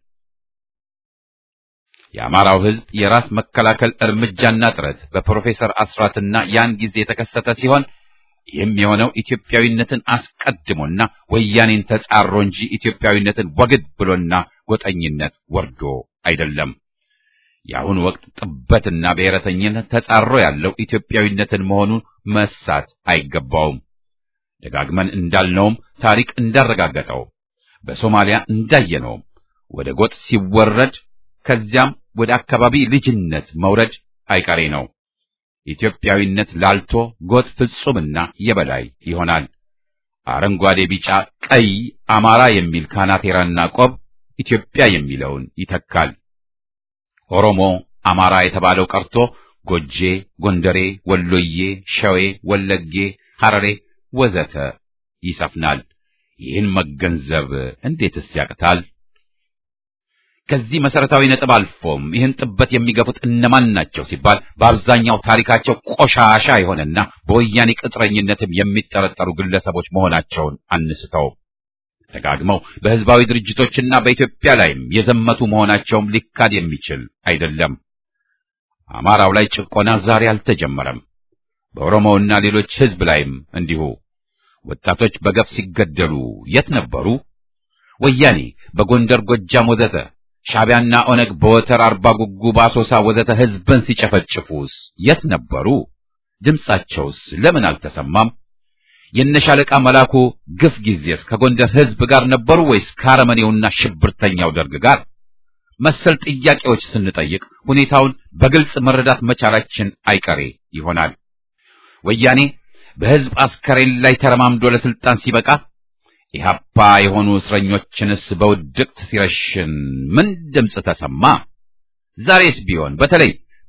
የአማራው ሕዝብ የራስ መከላከል እርምጃና ጥረት በፕሮፌሰር አስራትና ያን ጊዜ የተከሰተ ሲሆን ይህም የሆነው ኢትዮጵያዊነትን አስቀድሞና ወያኔን ተጻሮ እንጂ ኢትዮጵያዊነትን ወግድ ብሎና ጎጠኝነት ወርዶ አይደለም። የአሁኑ ወቅት ጥበትና ብሔረተኝነት ተጻሮ ያለው ኢትዮጵያዊነትን መሆኑን መሳት አይገባውም። ደጋግመን እንዳልነውም ታሪክ እንዳረጋገጠው በሶማሊያ እንዳየነውም ወደ ጎጥ ሲወረድ ከዚያም ወደ አካባቢ ልጅነት መውረድ አይቀሬ ነው። ኢትዮጵያዊነት ላልቶ ጎጥ ፍጹምና የበላይ ይሆናል። አረንጓዴ፣ ቢጫ፣ ቀይ አማራ የሚል ካናቴራና ቆብ ኢትዮጵያ የሚለውን ይተካል። ኦሮሞ፣ አማራ የተባለው ቀርቶ ጎጄ፣ ጎንደሬ፣ ወሎዬ፣ ሸዌ፣ ወለጌ፣ ሐረሬ ወዘተ ይሰፍናል። ይህን መገንዘብ እንዴትስ ያቅታል? ከዚህ መሰረታዊ ነጥብ አልፎም ይህን ጥበት የሚገፉት እነማን ናቸው ሲባል በአብዛኛው ታሪካቸው ቆሻሻ የሆነና በወያኔ ቅጥረኝነትም የሚጠረጠሩ ግለሰቦች መሆናቸውን አንስተው ደጋግመው በህዝባዊ ድርጅቶችና በኢትዮጵያ ላይም የዘመቱ መሆናቸውም ሊካድ የሚችል አይደለም። አማራው ላይ ጭቆና ዛሬ አልተጀመረም። በኦሮሞውና ሌሎች ህዝብ ላይም እንዲሁ ወጣቶች በገፍ ሲገደሉ የት ነበሩ? ወያኔ በጎንደር፣ ጎጃም ወዘተ ሻዕቢያና ኦነግ በወተር አርባ ጉጉ፣ በአሶሳ ወዘተ ህዝብን ሲጨፈጭፉስ የት ነበሩ? ድምጻቸውስ ለምን አልተሰማም? የነሻለቃ መላኩ ግፍ ጊዜስ ከጎንደር ህዝብ ጋር ነበሩ ወይስ ከአረመኔውና ሽብርተኛው ደርግ ጋር? መሰል ጥያቄዎች ስንጠይቅ ሁኔታውን በግልጽ መረዳት መቻላችን አይቀሬ ይሆናል። ወያኔ በህዝብ አስከሬን ላይ ተረማምዶ ለስልጣን ሲበቃ ኢህአፓ የሆኑ እስረኞችንስ በውድቅት ሲረሽን ምን ድምፅ ተሰማ? ዛሬስ ቢሆን በተለይ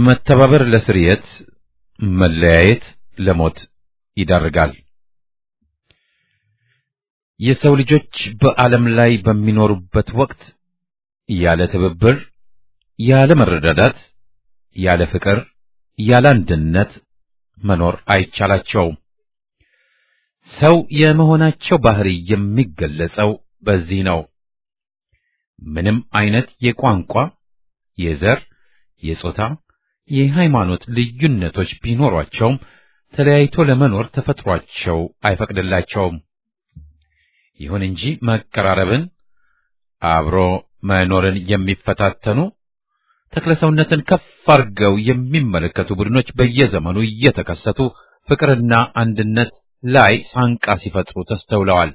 መተባበር ለስርየት፣ መለያየት ለሞት ይዳርጋል። የሰው ልጆች በዓለም ላይ በሚኖሩበት ወቅት ያለ ትብብር፣ ያለ መረዳዳት፣ ያለ ፍቅር፣ ያለ አንድነት መኖር አይቻላቸውም። ሰው የመሆናቸው ባህሪ የሚገለጸው በዚህ ነው። ምንም አይነት የቋንቋ፣ የዘር፣ የጾታ፣ የሃይማኖት ልዩነቶች ቢኖሯቸውም ተለያይቶ ለመኖር ተፈጥሯቸው አይፈቅድላቸውም። ይሁን እንጂ መቀራረብን፣ አብሮ መኖርን የሚፈታተኑ ተክለሰውነትን ከፍ አድርገው የሚመለከቱ ቡድኖች በየዘመኑ እየተከሰቱ ፍቅርና አንድነት ላይ ሳንቃ ሲፈጥሩ ተስተውለዋል።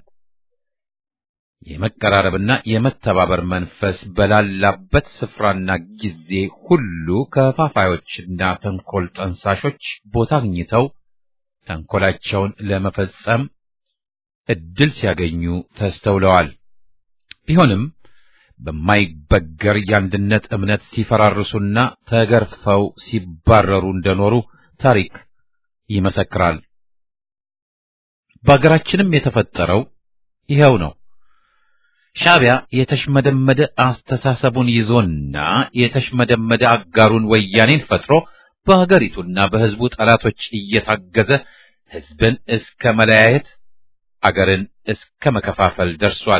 የመቀራረብና የመተባበር መንፈስ በላላበት ስፍራና ጊዜ ሁሉ ከፋፋዮችና ተንኮል ጠንሳሾች ቦታ አግኝተው ተንኮላቸውን ለመፈጸም እድል ሲያገኙ ተስተውለዋል። ቢሆንም በማይበገር የአንድነት እምነት ሲፈራርሱና ተገርፈው ሲባረሩ እንደኖሩ ታሪክ ይመሰክራል። በአገራችንም የተፈጠረው ይኸው ነው። ሻዕቢያ የተሽመደመደ አስተሳሰቡን ይዞና የተሽመደመደ አጋሩን ወያኔን ፈጥሮ በሀገሪቱና በሕዝቡ ጠላቶች እየታገዘ ሕዝብን እስከ መለያየት አገርን እስከ መከፋፈል ደርሷል።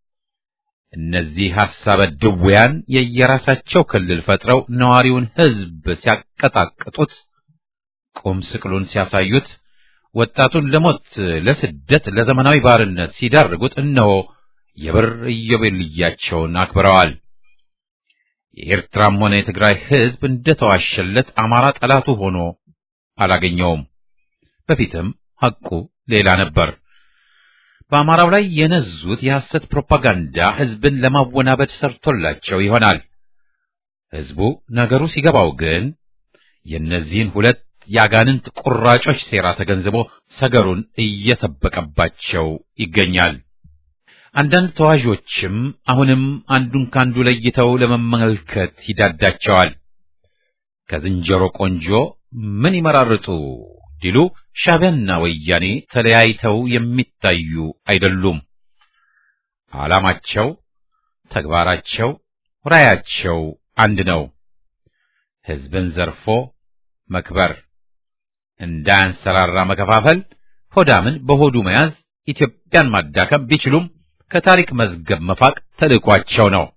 እነዚህ ሐሳበ ድውያን የየራሳቸው ክልል ፈጥረው ነዋሪውን ሕዝብ ሲያቀጣቅጡት፣ ቁም ስቅሉን ሲያሳዩት፣ ወጣቱን ለሞት፣ ለስደት፣ ለዘመናዊ ባርነት ሲዳርጉት እነሆ የብር ኢዮቤልያቸውን አክብረዋል። የኤርትራም ሆነ የትግራይ ሕዝብ እንደተዋሸለት አማራ ጠላቱ ሆኖ አላገኘውም። በፊትም ሐቁ ሌላ ነበር። በአማራው ላይ የነዙት የሐሰት ፕሮፓጋንዳ ሕዝብን ለማወናበድ ሰርቶላቸው ይሆናል። ሕዝቡ ነገሩ ሲገባው ግን የእነዚህን ሁለት የአጋንንት ቁራጮች ሴራ ተገንዝቦ ሰገሩን እየሰበቀባቸው ይገኛል። አንዳንድ ተዋዦችም አሁንም አንዱን ካንዱ ለይተው ለመመልከት ይዳዳቸዋል። ከዝንጀሮ ቆንጆ ምን ይመራርጡ ዲሉ ሻዕቢያና ወያኔ ተለያይተው የሚታዩ አይደሉም። ዓላማቸው፣ ተግባራቸው፣ ራያቸው አንድ ነው። ሕዝብን ዘርፎ መክበር፣ እንዳያንሰራራ መከፋፈል፣ ሆዳምን በሆዱ መያዝ፣ ኢትዮጵያን ማዳከም ቢችሉም ከታሪክ መዝገብ መፋቅ ተልዕኳቸው ነው።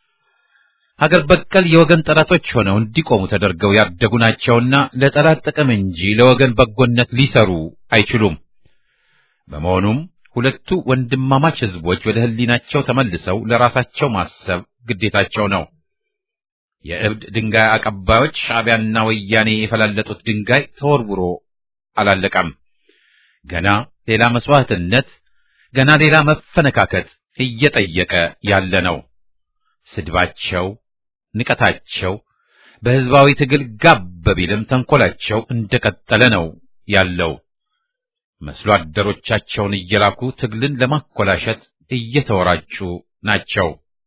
ሀገር በቀል የወገን ጠላቶች ሆነው እንዲቆሙ ተደርገው ያደጉ ናቸውና ለጠላት ጥቅም እንጂ ለወገን በጎነት ሊሰሩ አይችሉም። በመሆኑም ሁለቱ ወንድማማች ሕዝቦች ወደ ሕሊናቸው ተመልሰው ለራሳቸው ማሰብ ግዴታቸው ነው። የእብድ ድንጋይ አቀባዮች ሻዕቢያና ወያኔ የፈላለጡት ድንጋይ ተወርውሮ አላለቀም። ገና ሌላ መስዋዕትነት፣ ገና ሌላ መፈነካከት እየጠየቀ ያለ ነው። ስድባቸው ንቀታቸው በሕዝባዊ ትግል ጋብ ቢልም ተንኮላቸው እንደቀጠለ ነው ያለው። መስሎ አደሮቻቸውን እየላኩ ትግልን ለማኮላሸት እየተወራጩ ናቸው።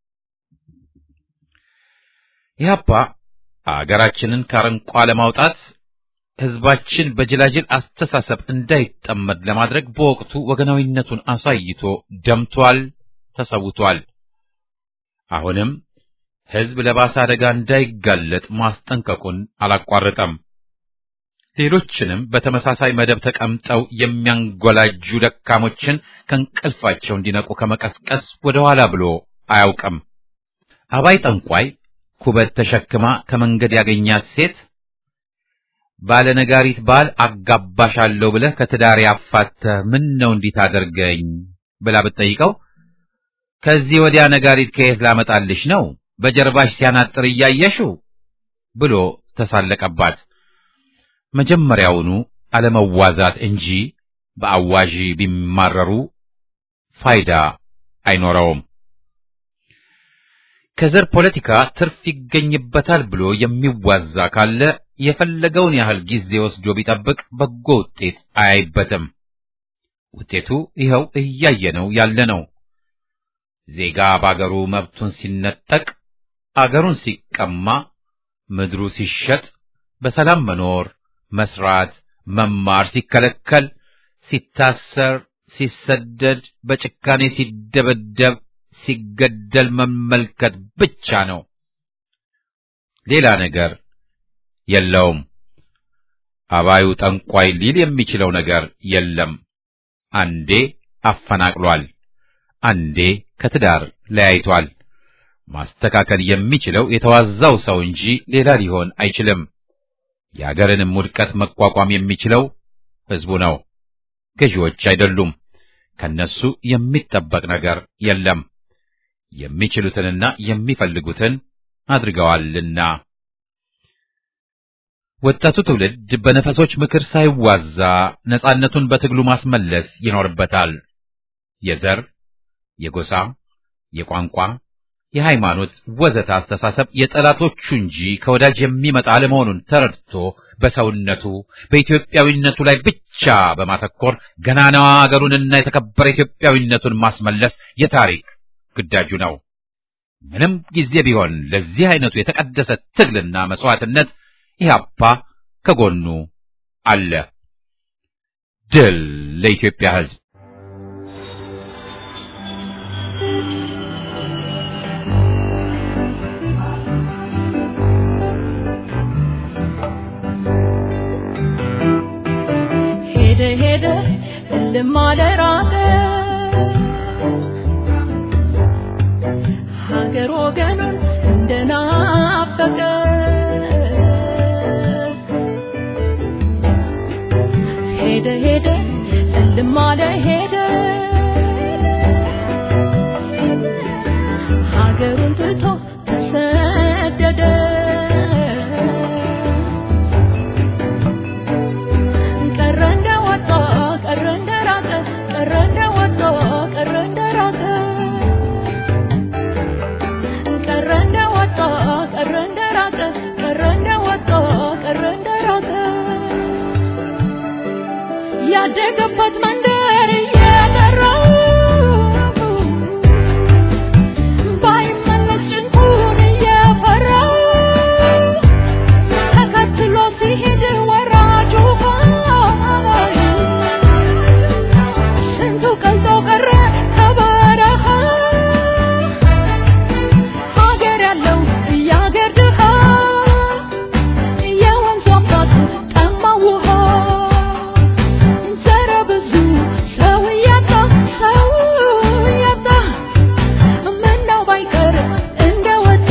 ኢህአፓ አገራችንን ከአረንቋ ለማውጣት ሕዝባችን በጅላጅል አስተሳሰብ እንዳይጠመድ ለማድረግ በወቅቱ ወገናዊነቱን አሳይቶ ደምቷል፣ ተሰውቷል። አሁንም ሕዝብ ለባሰ አደጋ እንዳይጋለጥ ማስጠንቀቁን አላቋረጠም። ሌሎችንም በተመሳሳይ መደብ ተቀምጠው የሚያንጎላጁ ደካሞችን ከእንቅልፋቸው እንዲነቁ ከመቀስቀስ ወደ ኋላ ብሎ አያውቅም። አባይ ጠንቋይ ኩበት ተሸክማ ከመንገድ ያገኛት ሴት ባለነጋሪት ባል አጋባሻለሁ ብለህ ከትዳር ያፋተህ ምን ነው እንዲህ ታደርገኝ ብላ ብትጠይቀው ከዚህ ወዲያ ነጋሪት ከየት ላመጣልሽ ነው በጀርባሽ ሲያናጥር እያየሽው ብሎ ተሳለቀባት። መጀመሪያውኑ አለመዋዛት እንጂ በአዋዢ ቢማረሩ ፋይዳ አይኖረውም። ከዘር ፖለቲካ ትርፍ ይገኝበታል ብሎ የሚዋዛ ካለ የፈለገውን ያህል ጊዜ ወስዶ ቢጠብቅ በጎ ውጤት አያይበትም። ውጤቱ ይኸው እያየነው ያለ ነው። ዜጋ በአገሩ መብቱን ሲነጠቅ፣ አገሩን ሲቀማ፣ ምድሩ ሲሸጥ፣ በሰላም መኖር፣ መስራት፣ መማር ሲከለከል፣ ሲታሰር፣ ሲሰደድ፣ በጭካኔ ሲደበደብ፣ ሲገደል መመልከት ብቻ ነው። ሌላ ነገር የለውም። አባዩ ጠንቋይ ሊል የሚችለው ነገር የለም። አንዴ አፈናቅሏል፣ አንዴ ከትዳር ለያይቷል። ማስተካከል የሚችለው የተዋዛው ሰው እንጂ ሌላ ሊሆን አይችልም። የአገርንም ውድቀት መቋቋም የሚችለው ሕዝቡ ነው፣ ገዢዎች አይደሉም። ከነሱ የሚጠበቅ ነገር የለም። የሚችሉትንና የሚፈልጉትን አድርገዋልና ወጣቱ ትውልድ በነፈሶች ምክር ሳይዋዛ ነጻነቱን በትግሉ ማስመለስ ይኖርበታል። የዘር፣ የጎሳ፣ የቋንቋ፣ የሃይማኖት ወዘተ አስተሳሰብ የጠላቶቹ እንጂ ከወዳጅ የሚመጣ አለመሆኑን ተረድቶ በሰውነቱ በኢትዮጵያዊነቱ ላይ ብቻ በማተኮር ገናናዋ አገሩንና የተከበረ ኢትዮጵያዊነቱን ማስመለስ የታሪክ ግዳጁ ነው። ምንም ጊዜ ቢሆን ለዚህ አይነቱ የተቀደሰ ትግልና መስዋዕትነት ኢህአፓ ከጎኑ አለ። ድል ለኢትዮጵያ ሕዝብ! ሄደ ሄደ እልም አለ ራቀ ሀገር ወገኑን እንደናፈቀ ሄደ ሄደ እልም አለ ሄደ ሀገሩን ትቶ ተሰደደ ቀረ እንደወጣ ቀረ እንደራቀ ቀረ እንደወጣ ቀረ እንደራቀ ቀረ እንደወጣ ቀረ እንደራቀ ቀረ እንደወጣ ቀረ እንደራቀ ያደገበት መንደር እየጠራው ባይመለስ ጭንቁን እየፈራው ተከትሎ ሲሄድ ወራጁ ስንቱ ቀልጦ ቀረ ከበረሃ ሀገር ያለው የሀገር ድሃ የወንዙ አባት ጠማው ውሃ ዘረ ብዙ ሰው እያጣ ሰው እያጣ ምነው ባይቀር እንደወጣ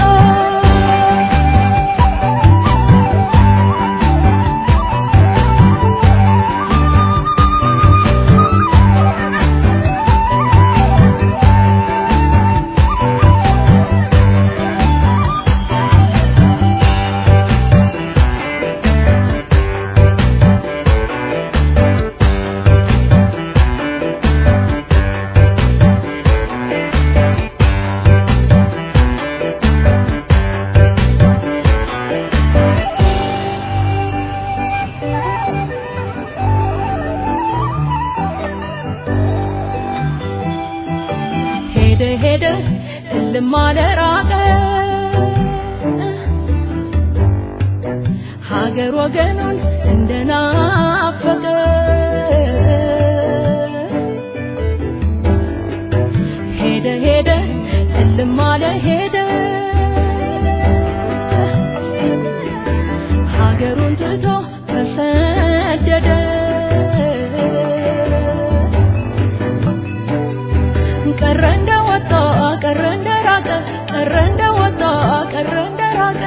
ሄደ ሄደ እልም አለ ራቀ ሀገር ወገኑን እንደናፈቀ ሄደ ሄደ እልም አለ ሄደ ሀገሩን ትቶ ተሰደደ ቀረ እንደወጣ ቀረ እንደራቀ ቀረ እንደወጣ ቀረ እንደራቀ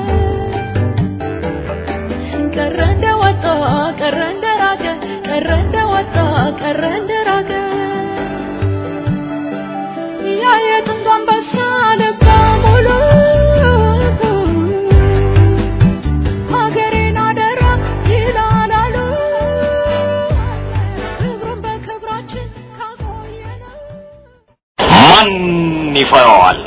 ቀረ እንደወጣ ቀረ እንደራቀ ቀረ እንደወጣ ቀረ እንደራቀ ያ የጥንቱ አንበሳ ልበ ሙሉ ሀገሬን አደራ ይላል አሉ ክብሩን በክብራችን ካቆየነው ማን ይፈራዋል?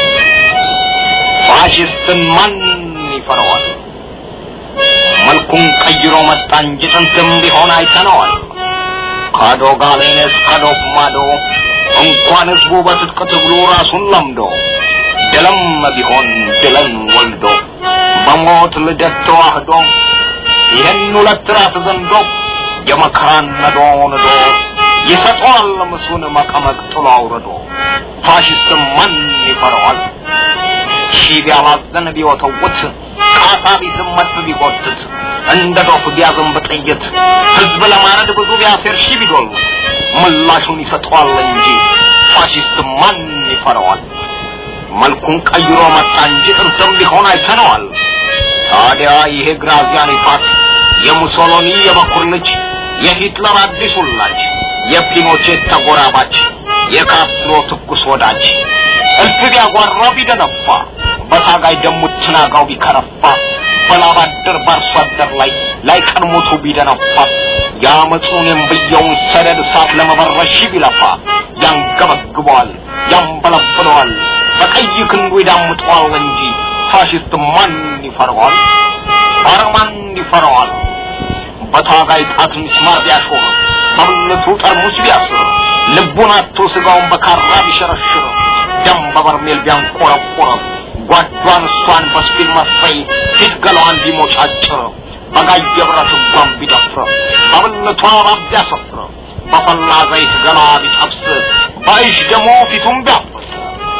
ፋሽስትን ማን ይፈራዋል? መልኩን ቀይሮ መጣ እንጂ ጥንትም ቢሆን አይተነዋል። ከዶጋሌን እስከ ዶፍ ማዶ እንኳን ህዝቡ በትጥቅ ትግሉ ራሱን ለምዶ ድልም ቢሆን ድልን ወልዶ በሞት ልደት ተዋህዶ ይህን ሁለት ራስ ዘንዶ የመከራን ነዶ ንዶ ይሰጠዋል ምሱን መቀመቅ ጥሎ አውርዶ ፋሽስት ማን ይፈረዋል ሺህ ቢያላዘን ቢወተውት ቃታ ቢዝመት ቢጎትት እንደ ዶፍ ቢያዘንብ ጥይት ህዝብ ለማረድ ብዙ ቢያሴር ሺህ ቢዶሉት ምላሹን ይሰጠዋል እንጂ ፋሽስት ማን ይፈረዋል መልኩን ቀይሮ መጣ እንጂ ጥንትም ቢሆን አይተነዋል ታዲያ ይሄ ግራዚያኒ ፋስ የሙሶሎኒ የበኩር ልጅ የሂትለር አዲስ ውላጅ የፒኖቼት ተጎራባች የካስትሮ ትኩስ ወዳጅ እልፍ ቢያጓራ ቢደነፋ በታጋይ ደሙ ትናጋው ቢከረፋ በላባደር ባርሶ አደር ላይ ላይ ቀድሞቱ ቢደነፋ የአመፁን የንብየውን ሰደድ እሳት ለመበረሽ ቢለፋ ያንገበግበዋል ያንበለብለዋል በቀይ ክንዱ ይዳምጠዋል እንጂ ፋሽስት ማን ይፈረዋል? ኧረ ማን ይፈረዋል? በታጋይ ጣት ሚስማር ቢያሾር በብልቱ ጠርሙስ ቢያስር ልቡን አቶ ስጋውን በካራ ቢሸረሽር ደም በበርሜል ቢያንቆረቆር ጓዷን እሷን በስፒል መርፈይ ፊት ገላዋን ቢሞጫጭር በጋየ ብረት እጇን ቢደፍር በብልቷ እባብ ቢያሰፍር በፈላ ዘይት ገላዋ ቢጠብስ በይሽ ደግሞ ፊቱን ቢያፈስ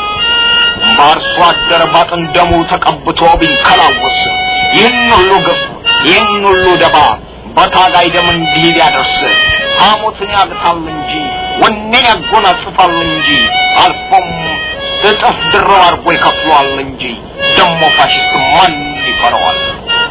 በአርሶ አደር ባጥን ደሙ ተቀብቶ ቢንከላወስ ይህን ሁሉ ግፍ ይህን ሁሉ ደባ በታጋይ ደም እንዲህ ቢያደርስ ሐሞትን ያግታል እንጂ ወኔን ያጎናጽፋል እንጂ አልፎም እጥፍ ድረው አድርጎ ይከፍለዋል እንጂ ደሞ ፋሽስት ማን ይፈረዋል?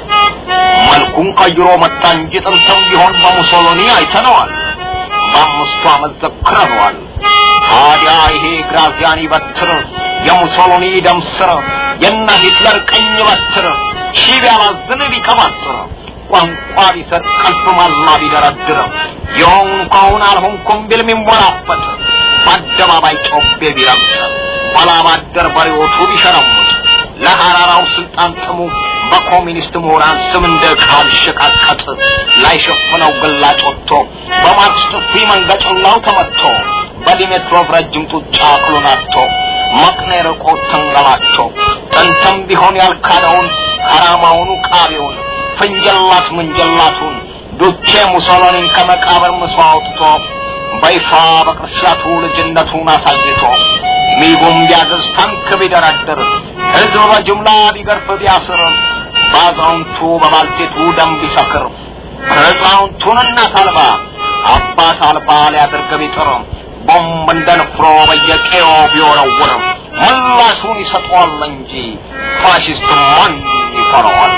መልኩን ቀይሮ መጣ እንጂ ጥንትም ቢሆን በሙሶሎኒ አይተነዋል። በአምስቱ ዓመት ዘክረነዋል። ታዲያ ይሄ ግራዚያኒ በትር የሙሶሎኒ ደም ስር የነ ሂትለር ቀኝ በትር ሺህ ቢያላዝን ቢቀባጥር ቋንቋ ቢሰጥ ቀልብ ማላ ቢደረድር የሆንኩውን አልሆንኩም ቢል ሚንቦላፈጥ በአደባባይ ጮቤ ቢረግጥ ባላባደር በሬዎቹ ቢሸረሙጥ ለሐራራው ስልጣን ጥሙ በኮሚኒስት ምሁራን ስም እንደ ዕቃ ቢሸቃቀጥ ላይሸፍነው ግላጭ ወጥቶ በማርክስ ጥፊ መንገጭላው ተመትቶ በዲሜትሮቭ ረጅም ጡጫ አክሉን አጥቶ መቅኔ ርቆ ተንገላቶ ጥንትም ቢሆን ያልካደውን ከራማውኑ ቃቤውን ፍንጀላት ምንጀላቱን ዱቼ ሙሶሎኒን ከመቃብር ምሶ አውጥቶ በይፋ በቅርሻቱ ልጅነቱን አሳይቶ ሚጉም ቢያገዝ ታንክ ቢደረድር ሕዝብ በጅምላ ቢገርፍ ቢያስር በአዛውንቱ በባልቴቱ ደም ቢሰክር ሕፃውንቱን እናት አልባ አባት አልባ ሊያደርግ ቢጥር ቦምብ እንደ ንፍሮ በየቄዮ ቢወረውር ምላሹን ይሰጠዋል እንጂ ፋሽስት ማን ይፈረዋል?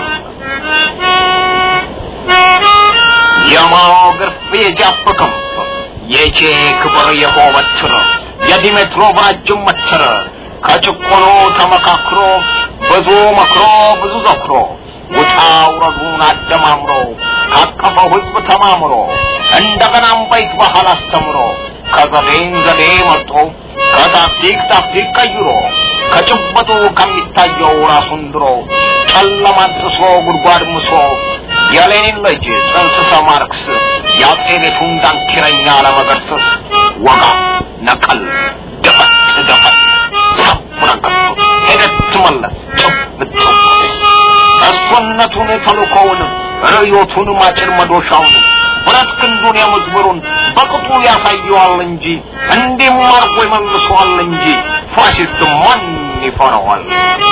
የማኦ ግርፍ የጃፕ ክንፍ የቼ ክብር የሆ በትር የዲሜትሮቭ ረጅም መትር ከጭቆኖ ተመካክሮ ብዙ መክሮ ብዙ ዘክሮ ውጣ ውረዱን አደማምሮ ካቀፈው ሕዝብ ተማምሮ እንደገናም በይት ባህል አስተምሮ ከዘዴን ዘዴ መርጦ ከታክቲክ ታክቲክ ቀይሮ ከጭበጡ ከሚታየው ራሱን ድሮ ጨለማን ጥሶ ጉድጓድ ምሶ የሌኒን ልጅ ጽንስሰ ማርክስ የአጼ ቤቱን ዳንኪረኛ ለመገርሰስ ወጋ ነቀል ደፈት ደፈት ሰብረቀቱ ሄደት መለስ ጭብጥ እሱነቱን ተልኮውን ርዮቱን ማጭር መዶሻውን ብረት ክንዱን የምዝብሩን በቅጡ ያሳየዋል እንጂ እንዲህም አርጎ ይመልሰዋል እንጂ ፋሽስት ማን ይፈረዋል?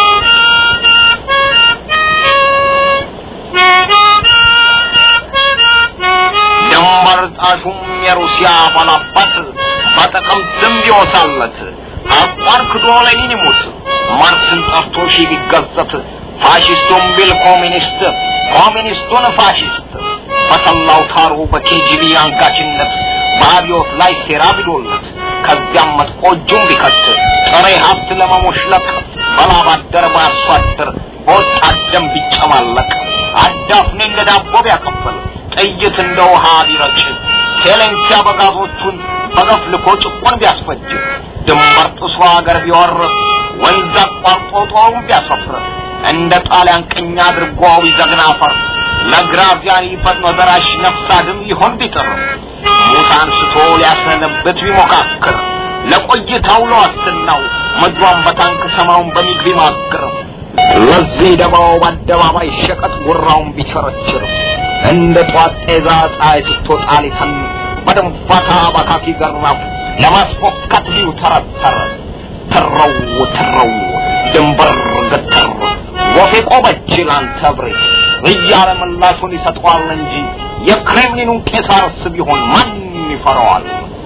ድንበር ጣሹም የሩሲያ ባላባት በጥቅምት ዝም ቢወሳለት አቋር ክዶ ሌኒን ይሙት ማርክስን ጠርቶ ሺ ቢገዘት ፋሽስቱን ቢል ኮሚኒስት ኮሚኒስቱን ፋሽስት በሰላው ታሩ በኬጂቢ አንጋችነት በአብዮት ላይ ሴራ ቢዶለት ከዚያም መጥቆ እጁን ቢከት ጥሬ ሀብት ለመሞሽለቅ በላብ አደር በአርሶ አደር በወጣት ደም ቢጨማለቅ አዳፍኔ እንደ ዳቦ ቢያቀብል ጥይት እንደ ውሃ ቢረጭ ቴሌንኪ አበጋዞቹን በገፍ ልኮ ጭቁን ቢያስፈጅ ድንበር ጥሶ ሀገር ቢወር ወንዝ አቋርጦ ጦሩን ቢያሰፍር እንደ ጣሊያን ቅኝ አድርጎ ቢዘግን አፈር ለግራዚያኒ ፈጥኖ ደራሽ ነፍስ አድን ሊሆን ቢጥር ሙት አንስቶ ሊያሰነብት ቢሞካክር ለቆይታው ለዋስትናው ምድሯን በታንክ ሰማውን በሚግ ቢማክር ለዚህ ደባው በአደባባይ ሸቀጥ ጉራውን ቢቸረችር እንደ ጧት ጤዛ ፀሐይ ስትወጣ ሊተን በደንፋታ ባካኪ ገራፍ ለማስፎካት ቢው ተረተረ ተረው ተረው ድንበር ገተር ወፌ ቆመች ላንተ ብሬት እያለ ምላሹን ይሰጠዋል እንጂ የክሬምሊኑን ቄሳርስ ቢሆን ማን ይፈራዋል?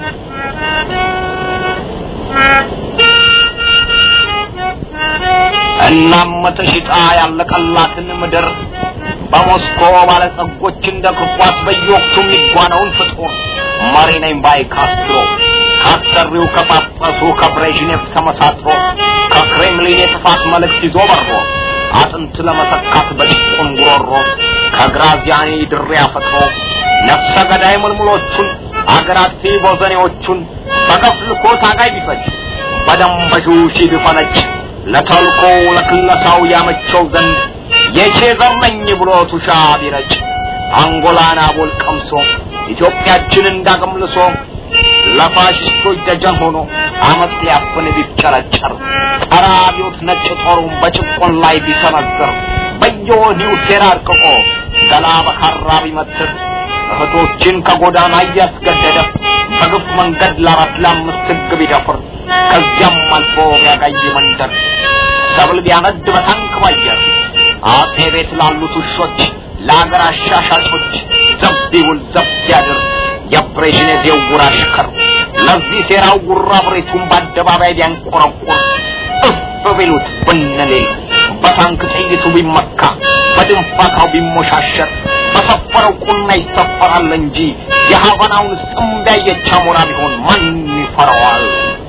እናም ተሽጣ ያለቀላትን ምድር በሞስኮ ባለጸጎች እንደ እግር ኳስ በየወቅቱ የሚጓነውን ፍጡር መሪ ነኝ ባይ ካስትሮ ካሰሪው ከጳጳሱ ከብሬዥኔቭ ተመሳጥሮ ከክሬምሊን የጥፋት መልእክት ይዞ በሮ አጥንት ለመሰካት በጭቁን ጉሮሮ ከግራዚያኒ ድሬ አፈጥሮ ነፍሰ ገዳይ ምልምሎቹን አገር አጥፊ ቦዘኔዎቹን በገፍ ልኮ ታጋይ ቢፈጅ በደም በጁ ሺ ቢፈነጭ ለተልኮ ለክለሳው ያመቸው ዘንድ የቼ ዘር ነኝ ብሎ ቱሻ ቢረጭ አንጎላን አቦል ቀምሶ ኢትዮጵያችንን እንዳገምልሶ ለፋሽስቶች ደጀን ሆኖ አመፅ ሊያፍን ቢፍጨረጨር ጸረ አብዮት ነጭ ጦሩን በጭቆን ላይ ቢሰነዝር በየወዲሁ ሴራ አርቅቆ ገላ በካራ ቢመትር እህቶችን ከጎዳና እያስገደደ በግፍ መንገድ ለአራት ለአምስት ሕግ ቢደፍር ከዚያም አልፎ ቢያጋይ መንደር ሰብል ቢያነድ በታንክ ባየር አጼ ቤት ላሉት ውሾች ለአገር አሻሻጮች ዘብ ቢውል ዘብ ቢያድር የብሬዥኔቭ የውር አሽከር ለዚህ ሴራው ጉራ ብሬቱን በአደባባይ ቢያንቆረቁር እፍ ቢሉት ብንሌል በታንክ ጥይቱ ቢመካ በድንፋታው ቢሞሻሸር በሰፈረው ቁና ይሰፈራል እንጂ የሀቫናውን ስጥምዳ የቻሞራ ቢሆን ማን ይፈራዋል?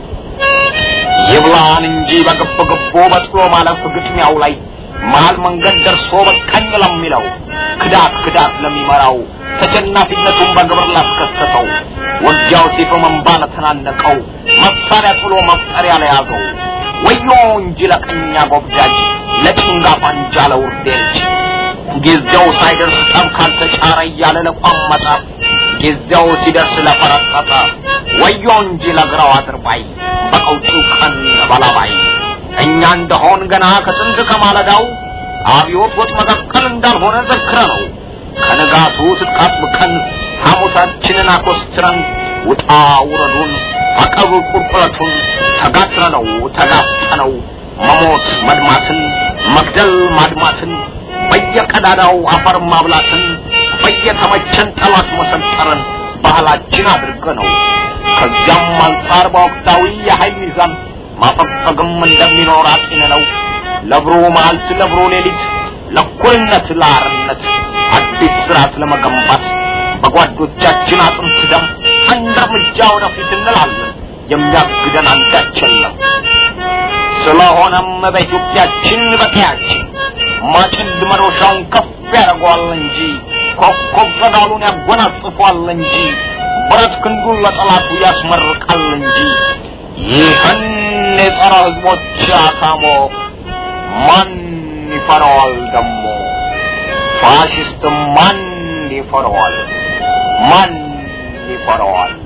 ይብላን እንጂ በግብ ግቦ በጥሎ ማለፍ ግጥሚያው ላይ መሀል መንገድ ደርሶ በቃኝ ለሚለው ክዳት ክዳት ለሚመራው ተሸናፊነቱን በግብር ላስከሰተው ውጊያው ሲፍ መንባ ለተናነቀው መሳሪያ ጥሎ መፍጠሪያ ለያዘው ወዮ እንጂ ለቀኛ ጎብዳጅ ለጭንጋፍ አንጃ ለውርዴ ልጅ ጊዜው ሳይደርስ ጠብ ካልተጫረ እያለ ለቋመጠ ጊዜው ሲደርስ ለፈረጠጠ ወዮ እንጂ ለግራው አድርባይ በቀውጢው ቀን በላባይ እኛ እንደሆን ገና ከጥንት ከማለዳው አብዮት ወጥ መቀቀል እንዳልሆነ ዘክረ ነው ከንጋቱ ስትቃጥብቀን ሐሞታችንን አኮስትረን ውጣ ውረዱን አቀብ ቁልቁለቱን ተጋትረነው ተጋፍጠነው መሞት መድማትን መግደል ማድማትን በየቀዳዳው አፈር ማብላትን በየተመቸን ጠላት መሰንጠርን ባህላችን አድርገ ነው። ከዚያም አንጻር በወቅታዊ የኃይል ሚዛን ማፈግፈግም እንደሚኖር አጢን ነው። ለብሩ መዓልት ለብሩ ሌሊት ለእኩልነት ለአርነት አዲስ ስርዓት ለመገንባት በጓዶቻችን አጥንት ደም አንድ እርምጃ ወደፊት እንላለን። የሚያግደን አንዳች የለም። ስለሆነም በኢትዮጵያችን በቀያችን ማጭድ መዶሻውን ከፍ ያደርገዋል እንጂ ኮከብ ጸዳሉን ያጎናጽፏል እንጂ ብረት ክንዱን ለጠላቱ ያስመርቃል እንጂ ይህን የጸረ ህዝቦች አታሞ ማን ይፈራዋል ደሞ? ፋሽስት ማን ይፈራዋል? ማን ይፈራዋል?